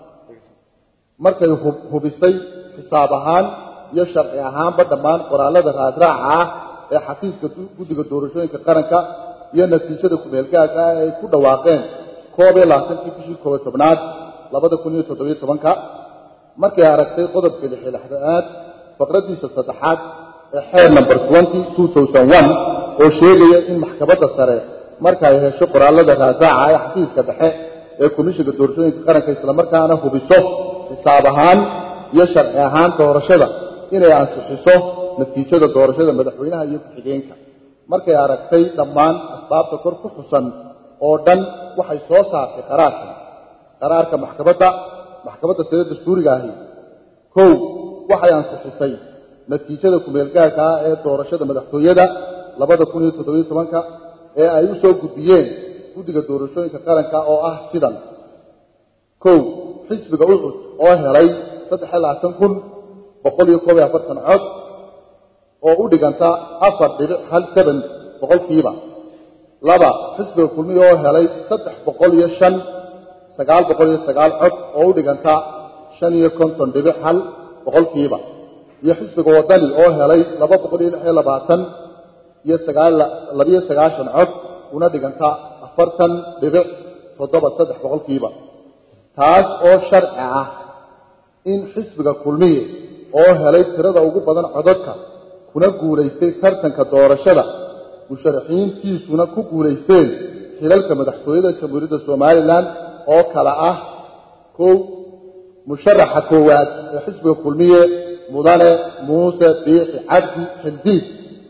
markay hubisay xisaab ahaan iyo sharci ahaanba dhammaan qoraallada raadraaca ah ee xafiiska guddiga doorashooyinka qaranka iyo natiijada kumeelgaadhka ah ay ku dhawaaqeen koob iyo labaatankii bishii koob iyo tobnaad labada kun iyo toddobiyo tobanka markay aragtay qodobka lix iyo lixdanaad faqraddiisa saddexaad ee xeer number twenty two thousand one oo sheegaya in maxkamadda sare marka ay hesho qoraallada raadraaca ee xafiiska dhexe ee komishinka doorashooyinka qaranka islamarkaana hubiso xisaab ahaan iyo sharci ahaan doorashada inay ansixiso natiijada doorashada madaxweynaha iyo ku-xigeenka markay aragtay dhammaan asbaabta kor ku xusan oo dhan waxay soo saartay qaraarkan qaraarka maxkamadda maxkamadda sare dastuuriga ahi kow waxay ansixisay natiijada kumeelgaarka ah ee doorashada madaxtooyada labada kun iyo toddobiyo tobanka ee ay u soo gudbiyeen guddiga doorashooyinka qaranka oo ah sidan kow xisbiga ucud oo helay saddex iyo labaatan kun boqol iyo koob iyo afartan cod oo u dhiganta afar dhibic hal seben boqolkiiba laba xisbiga kulmiya oo helay saddex boqol iyo shan sagaal boqol iyo sagaal cod oo u dhiganta shan iyo konton dhibic hal boqolkiiba iyo xisbiga wadani oo helay laba boqol iyo lix iyo labaatan iyo sagaal labiyo sagaashan cod una dhiganta afartan dhibic toddoba saddex boqolkiiba taas oo sharci ah in xisbiga kulmiye oo helay tirada ugu badan codadka kuna guulaystay tartanka doorashada musharaxiintiisuna ku guulaysteen xilalka madaxtooyada jamhuuriyadda somalilan oo kale ah kow musharaxa koowaad ee xisbiga kulmiye mudane muuse biixi cabdi xildiid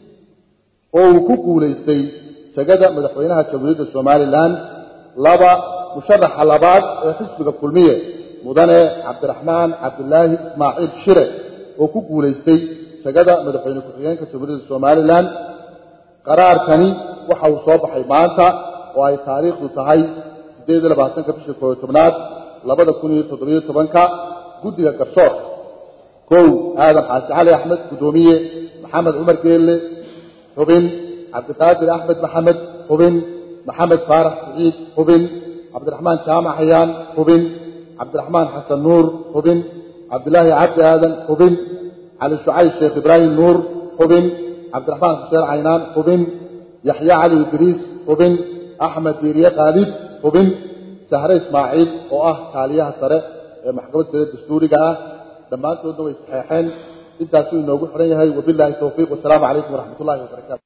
oo uu ku guulaystay jegada madaxweynaha jamhuuriyadda somalilan laba musharaxa labaad ee xisbiga kulmiye mudane cabdiraxmaan cabdilaahi ismaaciil shire oo ku guulaystay jegada madaxweyne ku-xigeenka jamhuuriyadda somalilan qaraarkani waxa uu soo baxay maanta oo ay taariikhdu tahay siddeed iyo labaatanka bisha koob iyo tobnaad labada kun iyo toddobiyo tobanka guddiga garsoorka kow aadan xaaji cali axmed guddoomiye maxamed cumar geelle xubin cabdiqaadir axmed maxamed xubin maxamed faarax siciid xubin cabdiraxmaan jaamac hayaan xubin cabdiraxmaan xasan nuur xubin cabdilaahi cabdi aadan xubin cali shucayb sheekh ibraahim nuur xubin cabdiraxmaan xuseen caynaan xubin yaxya cali idriis xubin axmed diiriye khaalid xubin sahre ismaaciil oo ah kaaliyaha sare ee maxkamadda sare dastuuriga ah dhammaantoodna way saxeexeen intaasuu inoogu xiran yahay wabilaahi towfiiq wasalaamu calaykum waraxmat ullahi wabarakaatu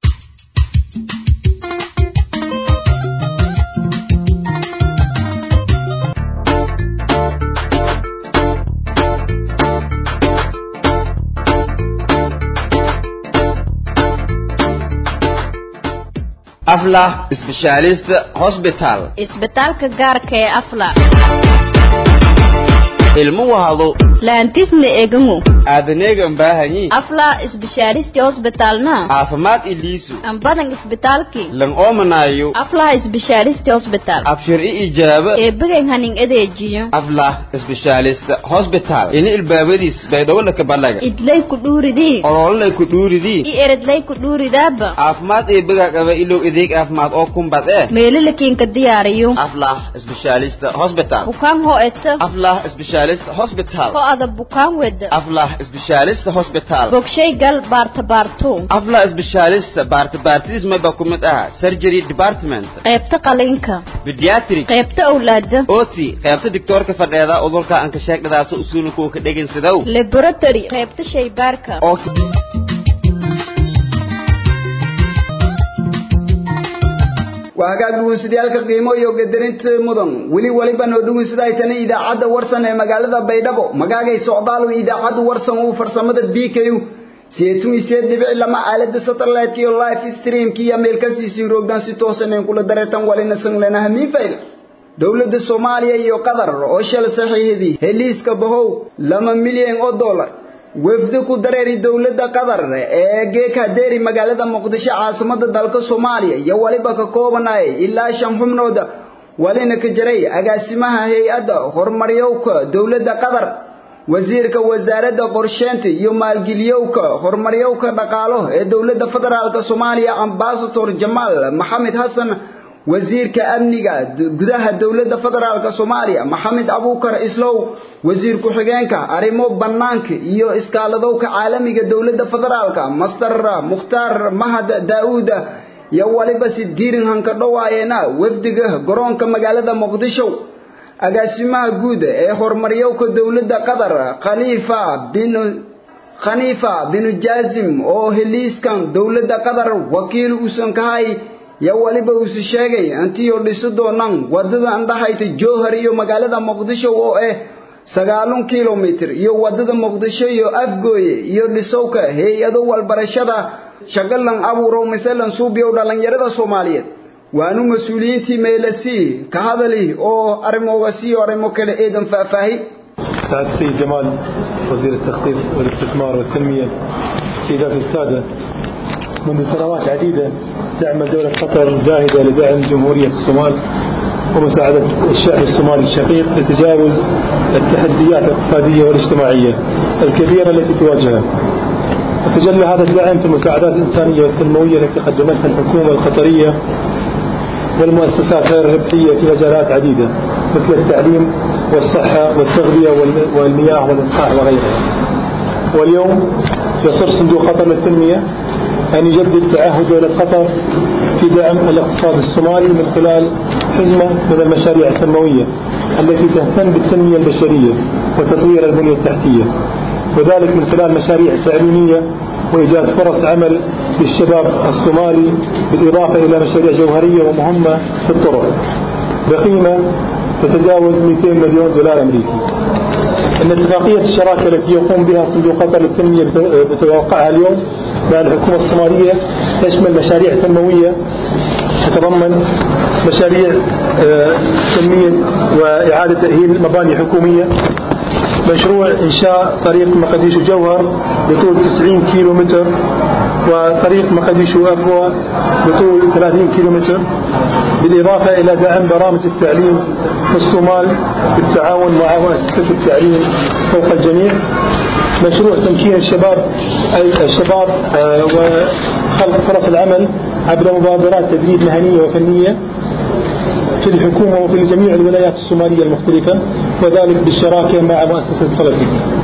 aflah specialist hospital isbitaalka gaarka ee afla ilmo wahado laantisna egango aadaneegan baahanyi afla isbishaaristi hosbitalna caafimaad iliisu ambadan isbitaalki lan oomanaayo afla isbishaaristi hosbital abshir i ijaaba eebigan hanin adeejiyo aflah specialist hospital ini ilbaabadiis baydhowolaka balaga idlay ku dhuuridii olololay ku dhuuridii i eredlay ku dhuuridaaba caafimaad eebiga qaba ilow adeeg caafimaad oo kumbad eh meelalakiinka diyaariyo aflah specialist hospital bukaan hoo eta aflah specialist hospital ho ada bukaan weda aflah specialist hospital bogshay gal baarta baarto aflah specialist baarta baartidiis mayba ku mid aha surgery department qaybta qalinka pediatric qaybta awlaada oti qaybta digtoorka fadheeda udulka aan ka sheegdadaas usuulinku ka dhegaysadow laboratory qaybta shaybaarka oo waa hagaag dhugunsidayaalka qiimo iyo gadarinta mudan weli waliba noo dhugunsidaytana idaacadda warsan ee magaalada baydhabo magaagay socdaalu idaacadda warsan uu farsamada b k u siyeetun isiyeed dhibici lama aalada satellite iyo live streamki iyo meelkasiisii roogdan si toosan een kula dareertan walina sanglena hamiifayl dowladda soomaaliya iyo qatar oo shal saxiixdii heliiska bahow lama milyan oo dollar wafdi ku dareeri dowladda qatar ee geeka deeri magaalada muqdisho caasimada dalka soomaaliya iyo waliba ka koobanay ilaa shan xubnooda walina ka jiray agaasimaha hay-adda horumaryowka dowladda qatar wasiirka wasaaradda qorsheynta iyo maalgeliyowka horumaryowka dhaqaalo ee dowladda federaalk soomaaliya ambasador jamaal maxamed xasan wasiirka amniga gudaha dowladda federaalk soomaaliya maxamed abuukar islow wasiir ku-xigeenka arrimo bannaanka iyo iskaaladowka caalamiga dowladda federaalk master mukhtaar mahad daa'uuda iyo waliba si diirin hanka dhowaayeena wafdiga garoonka magaalada muqdisho agaasimaha guud ee horumaryowka dowladda qatar khaliifa bin khaniifa binu jaazim oo heliiskan dowladda qatar wakiil uusan ka hay yo waliba uuse sheegay antiyo dhisi doonaan wadada andhahayta jowhar iyo magaalada muqdisho oo ah sagaalun kilomitr iyo wadada muqdisho iyo afgooye iyo dhisowka hay-ado walbarashada shaqalan abuurow masalan suubiyow dhallinyarada soomaaliyeed waanu mas-uuliyiintii meelasii ka hadali oo arrimooga sii arrimo kale eedan faahfaahi سعادة السيد جمال وزير التخطيط والاستثمار والتنمية سيدات السادة منذ سنوات عديدة تعمل دولة قطر جاهدة لدعم جمهورية الصومال ومساعدة الشعب الصومالي الشقيق لتجاوز التحديات الاقتصادية والاجتماعية الكبيرة التي تواجهها وتجلى هذا الدعم في المساعدات الإنسانية والتنموية التي قدمتها الحكومة القطرية والمؤسسات غير الربحية في مجالات عديدة مثل التعليم والصحة والتغذية والمياه والإصلاح وغيرها واليوم يصر صندوق قطر للتنمية أن يجدد تعهد دولة قطر في دعم الاقتصاد الصومالي من خلال حزمة من المشاريع التنموية التي تهتم بالتنمية البشرية وتطوير البنية التحتية وذلك من خلال مشاريع تعليمية وإيجاد فرص عمل للشباب الصومالي بالإضافة إلى مشاريع جوهرية ومهمة في الطرق بقيمة تتجاوز 200 مليون دولار أمريكي أن اتفاقية الشراكة التي يقوم بها صندوق قطر للتنمية بتوقعها اليوم مع الحكومة الصومالية تشمل مشاريع تنموية تتضمن مشاريع تنمية وإعادة تأهيل مباني حكومية مشروع إنشاء طريق مقديشو جوهر بطول 90 كيلو متر وطريق مقديشو أبوة بطول 30 كيلو متر بالإضافة إلى دعم برامج التعليم في الصومال بالتعاون مع مؤسسة التعليم فوق الجميع مشروع تمكين الشباب أي الشباب وخلق فرص العمل عبر مبادرات تدريب مهنية وفنية في الحكومة وفي جميع الولايات الصومالية المختلفة وذلك بالشراكة مع مؤسسة سلفي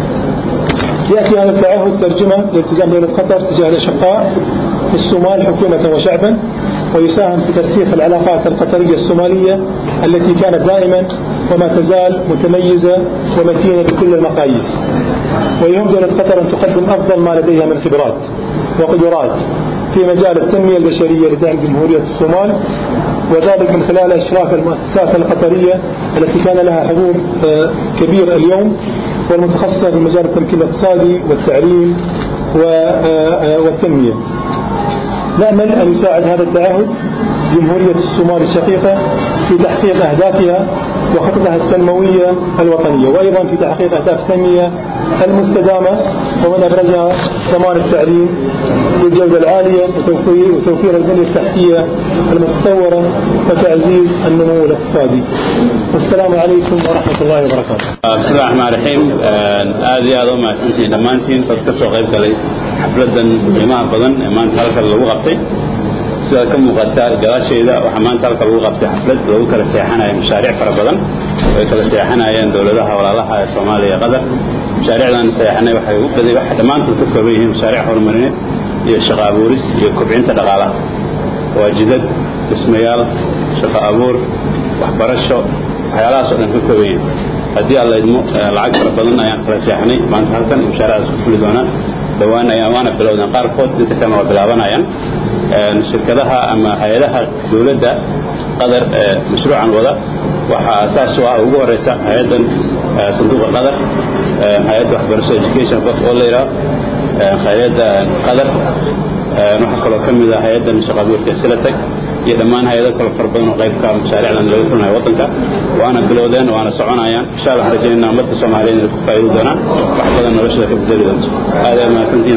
يأتي هذا التعهد ترجمة لالتزام دولة قطر تجاه الأشقاء في الصومال حكومة وشعبا ويساهم في ترسيخ العلاقات القطرية الصومالية التي كانت دائما وما تزال متميزة ومتينة بكل المقاييس ويهم دولة قطر أن تقدم أفضل ما لديها من خبرات وقدرات في مجال التنمية البشرية لدعم جمهورية الصومال وذلك من خلال إشراف المؤسسات القطرية التي كان لها حضور كبير اليوم والمتخصصة في مجال التمكين الاقتصادي والتعليم والتنمية نأمل أن يساعد هذا التعهد جمهورية الصومال الشقيقة في تحقيق أهدافها وخططها التنموية الوطنية وأيضا في تحقيق أهداف التنمية المستدامة ومن أبرزها ضمان التعليم بالجودة العالية وتوفير, وتوفير البنية التحتية المتطورة وتعزيز النمو الاقتصادي والسلام عليكم ورحمة الله وبركاته بسم الله الرحمن الرحيم هذه هذا ما سنتين دمانتين فكسو قيب كلي xafladan qiimaha badan ee maanta halka lagu qabtay sida ka muuqata gadaasheeda waxaa maanta halka lagu qabtay xaflad lagu kala seexanayo mashaariic fara badan oo ay kala seexanayeen dowladaha walaalaha ee soomaaliya iyo qatar mashaariicdan seexanay waxay u baday waxay dhammaantood ka kooban yihiin mashaariic horumarineed iyo shaqo abuuris iyo kobcinta dhaqaalaha waa jidad dhismayaal shaqo abuur waxbarasho waxyaalahaas oo dhan ka kooban yihiin haddii alla idmo lacag fara badan ayaan kala seexanay maanta halkan mashaariicdaas ku fuli doonaan dhowaan ayaan waana bilowdeen qaarkood inta kalena waa bilaabanayaan shirkadaha ama hay-adaha dowladda qadar ee mashruucan wada waxaa asaas u ah ugu horeysa hay-addan sanduuqa qadar hay-adda waxbarasho education box oo la yidhaho hay-adda qadar waxaa kaloo ka mid ah hay-addan shaqo abuurka silatag iyo dhammaan hay-ado kale fara badan oo qaybka mashaariicdan laga fulinayo waddanka waana bilowdeen waana soconayaan insha allah waxaan rajaynaa ummadda soomaaliyeed inay ku faa'iidi doonaan wax badan noloshada ka bedeli doonto aad aad mahadsantihiin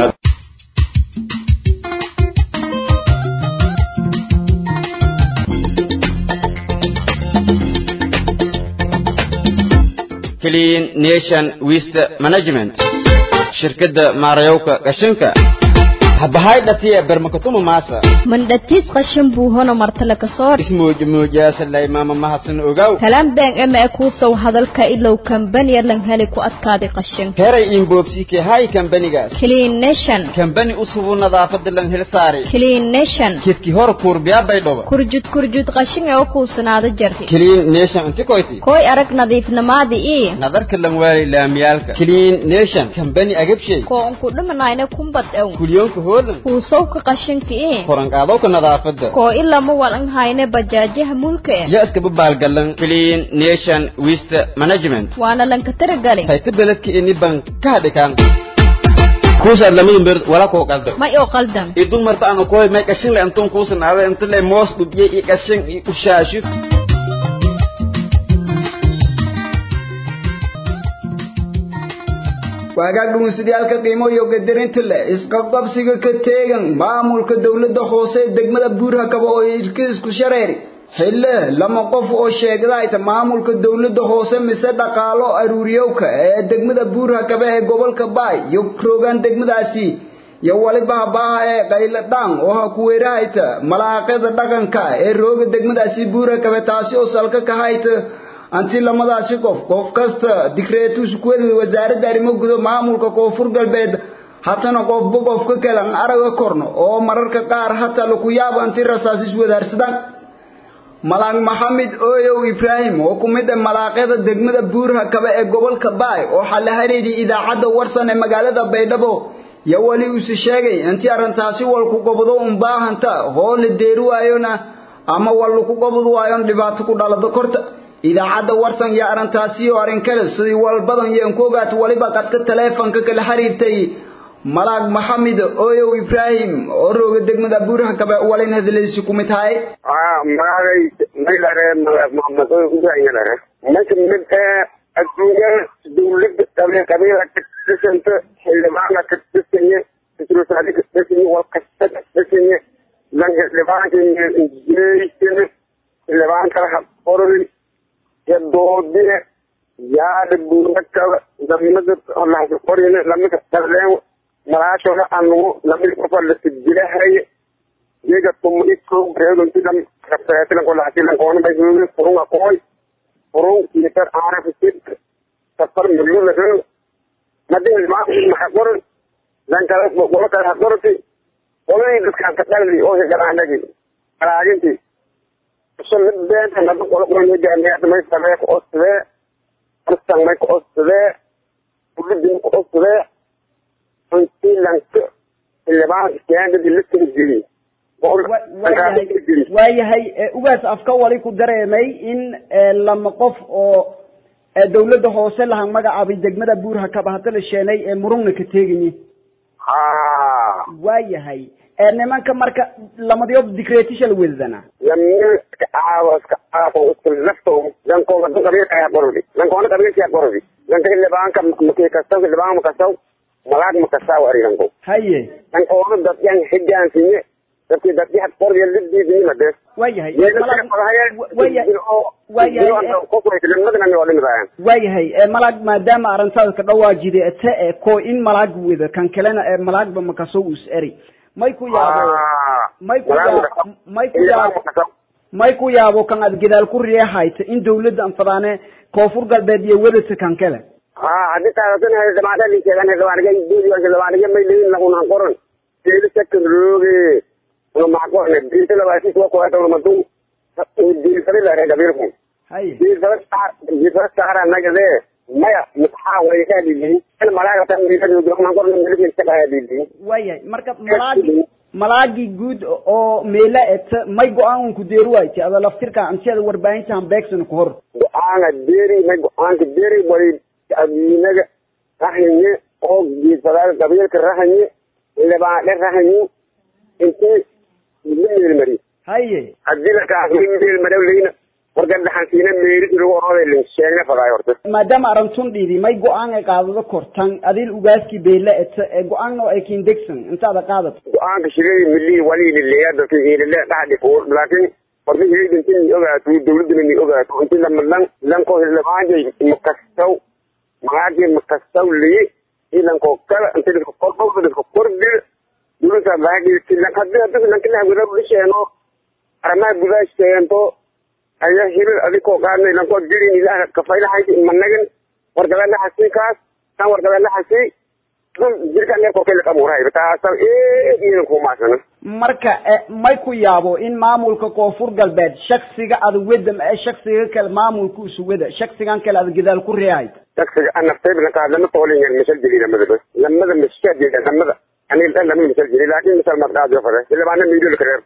clean nation waste management shirkadda maarayowka qashinka habahay dhatiya bermakatuma maasa mandhatis qashin buu hono martale kasoor ismuujmuujaasalay maama mahadsan ogaw kalaan been ema e kuusow hadalka ilow kambaniya lan heli ku adkaaday qashin heray inboobsike hay kambanigaas clean nation kambani usubu nadaafada lan hel saari clean nation kidki hor kuurbiyaabay dhoba kurjud kurjud qashin ee u kuusanaada jarti clean nation inti koyti koy arag nadiifnamaadi ii nadarka lan waali laamiyaalka clean nation kambani agabshay koo unku dhimanayna kumbad ew kulyoonka hoolan kuusowka qashinka ii koranqaadowka nadaafada koo ilama walan hayne bajaajaha mulka eh ya iskaba baalgalan clean nation waste management waana lanka taragali hayta beledka ini ban ka hadhikaan kuusaad lamadun beer wala koo qaldan may oo qaldan idun marta aan koy may qashin le antun kuusan aada inta le moos dhubiye iyo qashin iyo ushaashu waagaag dhumuusadiyaalka qiimo iyo gadarinta leh isqabqabsiga ka teegan maamulka dowladda hoose ee degmada buurhakaba oo irka isku shareeri xille lama qof oo sheegdayta maamulka dowladda hoose mise dhaqaalo aruuriyowka ee degmada buurhakaba ee gobolka baay iyo roogaan degmadaasi iyo waliba habaaha ee qayladhaan oo ha ku weerahayta malaaqada dhaqanka ee rooga degmadaasi buurhakaba taasi oo salka ka hayta anti lamadaasi qof qof kasta dikreetus kuwada wasaaradda arrimo gudo maamulka koonfur galbeed hatana qofba qofka kale aan araga korno oo mararka qaar hata laku yaabo anti rasaas iswadaarsadaan malaaq maxamed ooyow ibraahim oo ku mid ah malaaqyada degmada buurhakaba ee gobolka baay oo xalla hareedii idaacadda warsan ee magaalada baydhabo iyo weli uuse sheegay intii arrintaasi walku gobdo un baahanta hoo la deeri waayona ama wal laku gobod waayon dhibaato ku dhalada korta idaacadda warsan iyo arrintaasi oo arrin kale sidii walbadan yeen ku ogaata waliba qadka taleefanka kala xiriirtay malaag maxamed ooyow ibraahim oo rooga degmada buurhakaba walin hadlaysi ku mid tahay magacay maylare maxamed ooyow ibraahim lare marka mid adduunya dowladda qabe qabiila ka dhisanta xildhibaana ka dhisanye isrusaadi ka dhisanye walkasta ka dhisanye lanka xildhibaanka jeysane xildhibaan kala habqorin doodine yaada buurakaba lamada lahasa qorine lamada darleen malaashooda anugu lamada qofa lasijilahaya iyaga tuma iko reedonti lam rabtaatilan kolahatilan koona bay hooge furunga kooy furun kiitar aarafisid safar milula reo madin maxa qoran lankala qola kale ha qorati qoladii dadkaan ka dhaldi oo hegalaanagi alaagintii beenta naba qolo qoran hogaamiyaada may samee ku ostadee arsan may ku ostadee ulidin ku ostadee intii lanka xildhibaan iskaandadi la tiri jiri waayahay ugaas afka wali ku dareemay in lama qof oo dawladda hoose lahan magacaabay degmada buurhakaba hadda la sheenay ee murugna ka teegayi waayahay nimanka marka lamadiyo dicretisha la wedadana lamil iska caawo iska caafo iska lafto lankooda du qabiilka ayaa qorodi lankoona qabiilka ayaa qorodi lanka xildhibaanka makii kastaw xildhibaan makastaw malaag makastaw ariganko haye lankoona dadyan xigaansinye dadkii dadki had qordiya lidiidinima de waayahay waayahay waayahay malag maadaama arrintaada ka dhawaajide te e ko in malag weda kan kalena ee malagba makasow us eri may ku yaabo may ku yaabo may ku yaabo may ku yaabo kan aad gadaal ku riixayta in dawladda anfadaane koonfur galbeed iyo wedata kan kale ha hadii taasana dhamaada linkeedan dhamaadiga duudiga dhamaadiga may leeyin lagunan qoran teeli second rooge una maxqorne diinta labaasi kuwa kuwa dawla madu diinfari la reega birku haye diinfara saar diinfara saara nagade maya maxaa way ka dhigay in malaaga tan diinta lagunan qoran milkiin ka dhigay waayahay marka malaagi malaagii guud oo meela eta may go-aan ku deeri waaytay ada laftirka anti ada warbaahintahan beegsan ku hor go-aanka deeri may go-aanka deeri bari adiinaga rahanye oo giisadaal qabiilka rahanye lebaadhe rahanye intii la meelmari haye hadii lakaas la meelmari leyna warka dhaxansiina meeris lagu orooday lin sheegna fadaay horta maadaama arintun dhiidi may go-aan ay qaadado kortan adil ugaaskii beela eta ee go-aan oo ay kindegsan intaada qaadato go-aanka shilay milii waliili leeya dadka hiilile dhaxdi kuur laakiin horta hilay intii ni ogaato dawladana ni ogaato intii lama lan lanko hilamaanjay makastaw magaagii makastaw liye ilanko kala intii dadka korbawda dadka kordhir dawladda baagii lan hadii hadii lankilah wada lisheeno arrimaha gudaa sheento ayaa hilal adikoo qaadnay lankoo dirin ilaah kafaylahayti managan wargabeela hasii kaas kan wargabeela hasii dul jirka neerkoo kele qabuurahay taasa eed iidan kumaasana marka may ku yaabo in maamulka koonfur galbeed shaksiga ada wedam ee shaksiga kale maamulka isu weda shaksigan kale ada gadaal ku reehay shaksiga anaftayb lankaa lama toolinyan misal jiri lamada bas lamada mashaadida lamada anil dhan lama misal jiri laakin misal madqaadiyo fare ilabaana miidol kareer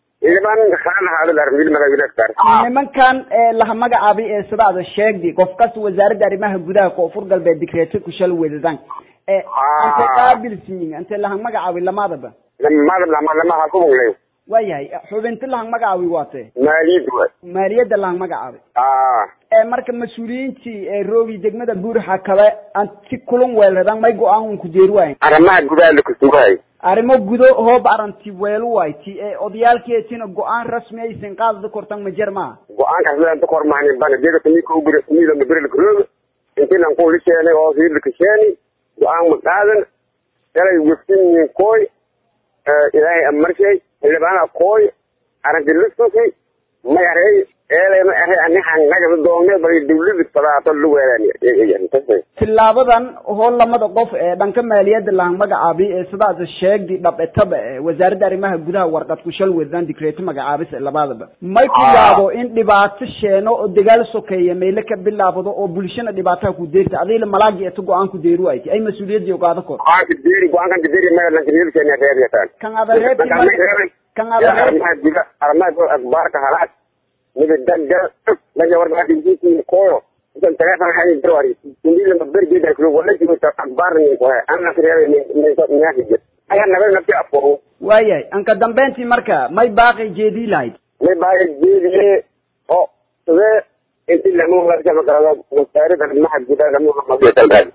nimankan laha magacaabay ee sidaada sheegdi qof kasta wasaaradda arrimaha gudaha koonfur galbeed dikreeto ku shal wedadan ante qaabilsiin ante lahang magacaawi lamadaba lamada lama lama ha ku muglay waayahay xubinti lahang magacaawi waate maaliyad waay maaliyadda lahang magacaawi ee marka mas-uuliyiintii ee roogi degmada buurxa kale aan si kulun weelradaan may go-aan un ku deeri waayn arrimaha gudaha la kusugahay arrimo gudo hoob aranti weelu wayti ee odayaalkeetina go-aan rasmi aysan qaadada kortan ma jer maaha go-aankaas leanta kormaani bana dega samika ugura samida maberil kurooga intii lan kuuli keenay oo hiirla kasheeni go-aan ma qaadan shalay weftin kooy ilaahay amarshay xildhibaana kooy aragti listusi may arey eelay ma arey anixan nagada doonne bal dawlada fadaato lu weelaan tilaabadan hool lamada qof ee dhanka maaliyadda lahang magacaabi ee sidaas sheegdi dhabetaba ee wasaaradda arrimaha gudaha warqad ku shal wadaan dikreeto magacaabis ee labadaba may ku yaabo in dhibaato sheeno oo dagaal sokeeya meyle ka bilaabado oo bulshana dhibaataha ku deerta adiila malaagi eto go-aan ku deeri wayti ay mas-uuliyadii ogaado kor go-aanka deeri go-aankan deeri meelanka reebkeena reebyatan kan ada reebti kan ada reeb arrimaha guda arrimaha akbaarka halaad mida dagal daga warbaadinkiisi koyo isan teleefon hay darwari indila mabergeda kulo wala jimta akbaar ni ko anna reebe ni ni ko nyaaki jir aya nabe nabti afo waayahay anka dambeyntii marka may baaqi jeedii lahayd may baaqi jeediye oo sidee inti lamu warka magarado wasaaradda arrimaha gudaha lamu hamadiyo dalbaad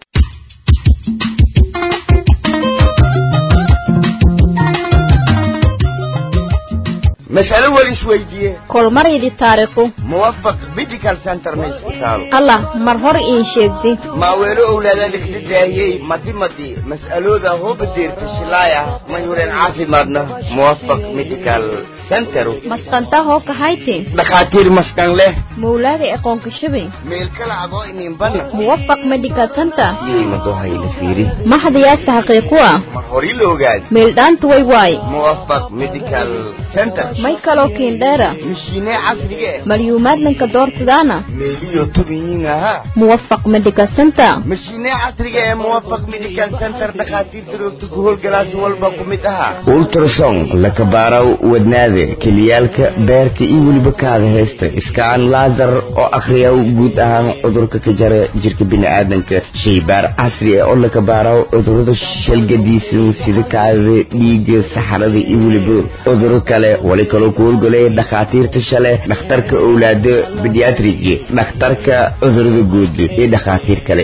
مسألة وليس ويدية kolmaryidi taariikhu موفق ميديكال سنتر ما يسبتالو allah mar hor iin sheegdi ما ويلو أولادا لكتداهي مدي مدي مسألة ذا هو بدير تشلايا ما يورين عافي مادنا موفق ميديكال سنتر masqanta hoo kahayti دخاتير مسكن له mawlaada aqoonka shabay ميل كلا عضو إنين بنا muwafaq medical center يي مدوها يلفيري maxdayaasa xaqiiqu ah هوري لوغاد meeldhaanta way waay موفق ميديكال سنتر may kaloo kiindheera مشيني عصرية malyuumaadlanka doorsadaana ميليو تبيين ها muwafaq medical center مشيني عصرية موفق ميديكال سنتر دخاتير تروك تقول جلاس والبا قمتها ultrason laka baaraw wadnaada keliyaalka beerka iyo weliba kaada heesta iskaan laasar oo akhriya guud ahaan cudurka ka jara jirka bini'aadanka shaybaar casri ah oo laka baaraw cudurada shalgadiisan sida kaadada dhiigga saxarada iyo weliba cuduro kale wali kaloo ku howlgalaya dhakhaatiirta shale dhakhtarka owlaada bediatrigi dhakhtarka cudurada guud iyo dhakhaatiir kale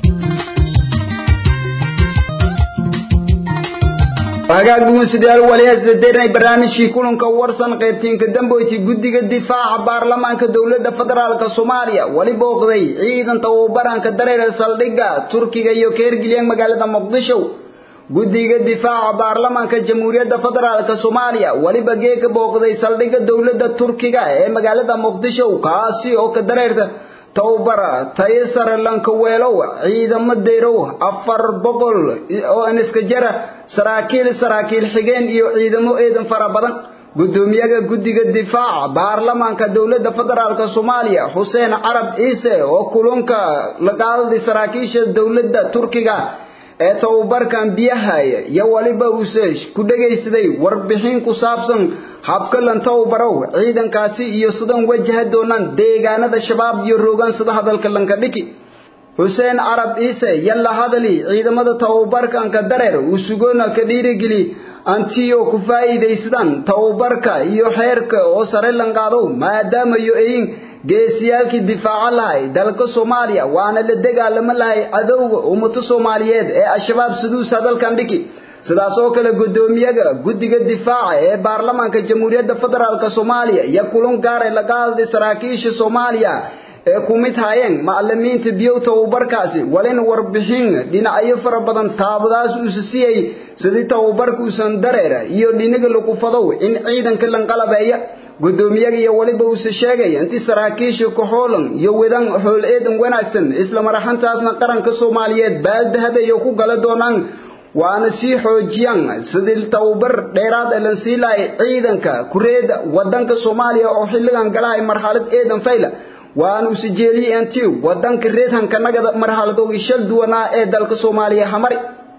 hagaag dhugunsidayaal wali hasdadeernay barnaamijkii kulanka warsan qaybtiinka damboyti guddiga difaaca baarlamaanka dowladda federaalka soomaaliya wali booqday ciidan tababaranka dareera saldhigga turkiga iyo keergilyan magaalada muqdisho guddiga difaaca baarlamaanka jamhuuriyadda federaalka soomaaliya waliba geeka booqday saldhigga dowladda turkiga ee magaalada muqdisho kaasi oo ka dareerta towbara tayo sare lankaweelow ciidamo deyrow afar boqol oo iniska jara saraakiil saraakiil xigeen iyo ciidamo eedan fara badan gudoomiyaha guddiga difaaca baarlamaanka dowladda federaalka soomaaliya xuseen carab ciise oo kulunka la qaadaday saraakiisha dowladda turkiga ee tababarkan biyahaya iyo waliba uuse ku dhegaysaday warbixin ku saabsan habka lan tababarow ciidankaasi iyo sidan wajaha doonaan deegaanada shabaab iyo roogaan sida hadalka lanka dhiki xuseen carab ciise yalla hadali ciidamada tababarkanka dareer uu sugoona ka dhiirigeli antiyo ku faa'iidaysadaan tababarka iyo xeerka oo sare lan qaado maadaama iyo eyin geesiyaalkii difaaca lahay dalka soomaaliya waana la dagaalamo lahay cadowga ummado soomaaliyeed ee al-shabaab siduus hadalkan dhiki sidaas oo kale gudoomiyaha guddiga difaaca ee baarlamaanka jamhuuriyadda federaalk soomaaliya iyo kulan gaaray la qaadaday saraakiisha soomaaliya ee ku mid hayeen macalimiinta biyow tababarkaasi walina warbixin dhinacyo fara badan taabadaas uuse siyay sidii tababarka uusan dareera iyo dhiniga lagu fadow in ciidanka lanqalabeeya gudoomiyaga iyo waliba uuse sheegaya intii saraakiisha kaxoolan iyo wadan xool eedan wanaagsan isla maraxantaasna qaranka soomaaliyeed baaldahabeeyo ku gala doonaan waana sii xoojiyaan sidii tababar dheeraad ee lan sii lahay ciidanka kureeda wadanka soomaaliya oo xilligan galahay marxalad eedan fayla waana use jeeliyey intii wadanka reedhanka nagada marxaladoogi shal duwanaa ee dalka soomaaliya hamari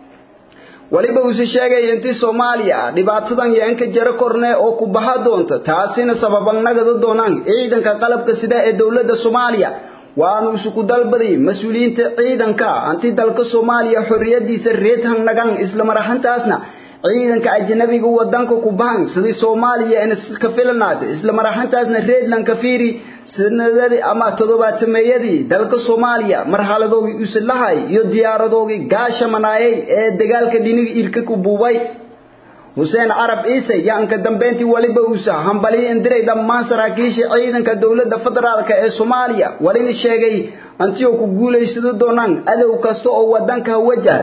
waliba uuse sheegaya intii soomaaliya dhibaatadan yeenka jaro korne oo ku baha doonta taasina sababan nagada doonaan ciidanka qalabka sida ee dowladda soomaaliya waanu isugu dalbaday mas-uuliyiinta ciidanka anti dalka soomaaliya xorriyadiisa reed hangnagan isla mar ahaantaasna ciidanka ajnabiga wadanka ku bahan sidii soomaaliya in iska filanaad isla mar ahaantaasna reedland ka fiiri sanadadii ama toddobaatameeyadii dalka soomaaliya marxaladoogii usilahay iyo diyaaradoogii gaasha manaayay ee dagaalka dhiniga irka ku buubay xuseen carab ciise yaanka dambeyntii waliba uusa hambaliyo indiray dhammaan saraakiisha ciidanka dowladda federaalk ee soomaaliya walina sheegay antiyoo ku guulaysado doonaan adow kasta oo wadanka wajah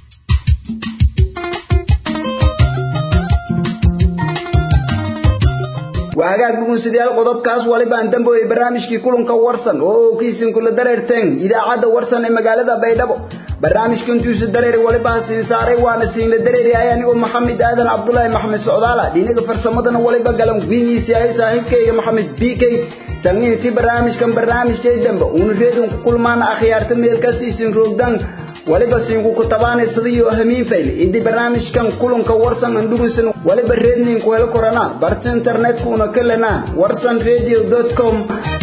وهاجاك بقول سديال قضب كاس ولي بان دمبو برنامجكي كلن كورسن او كيسن كل دريرتين اذا عاد ورسن مغالده بيدبو برنامجكي انتو سدرير ولي بان سين ساري وانا سين درير اياني محمد ادن عبد الله محمد سعداله دينك فرسمدنا ولي بغلن ويني سي اي صاحبكي محمد بيكي تنيتي برنامجكم برنامجكي دمبو ونريدون كل ما اخيارتم ميل كاستي سين روغدان waliba siingu ku tabaanay sidii hamiin fayl idii barnaamijkan kulanka warsan andhugusan waliba reednin ku helo korana barta internetka una kalena warsanradio.com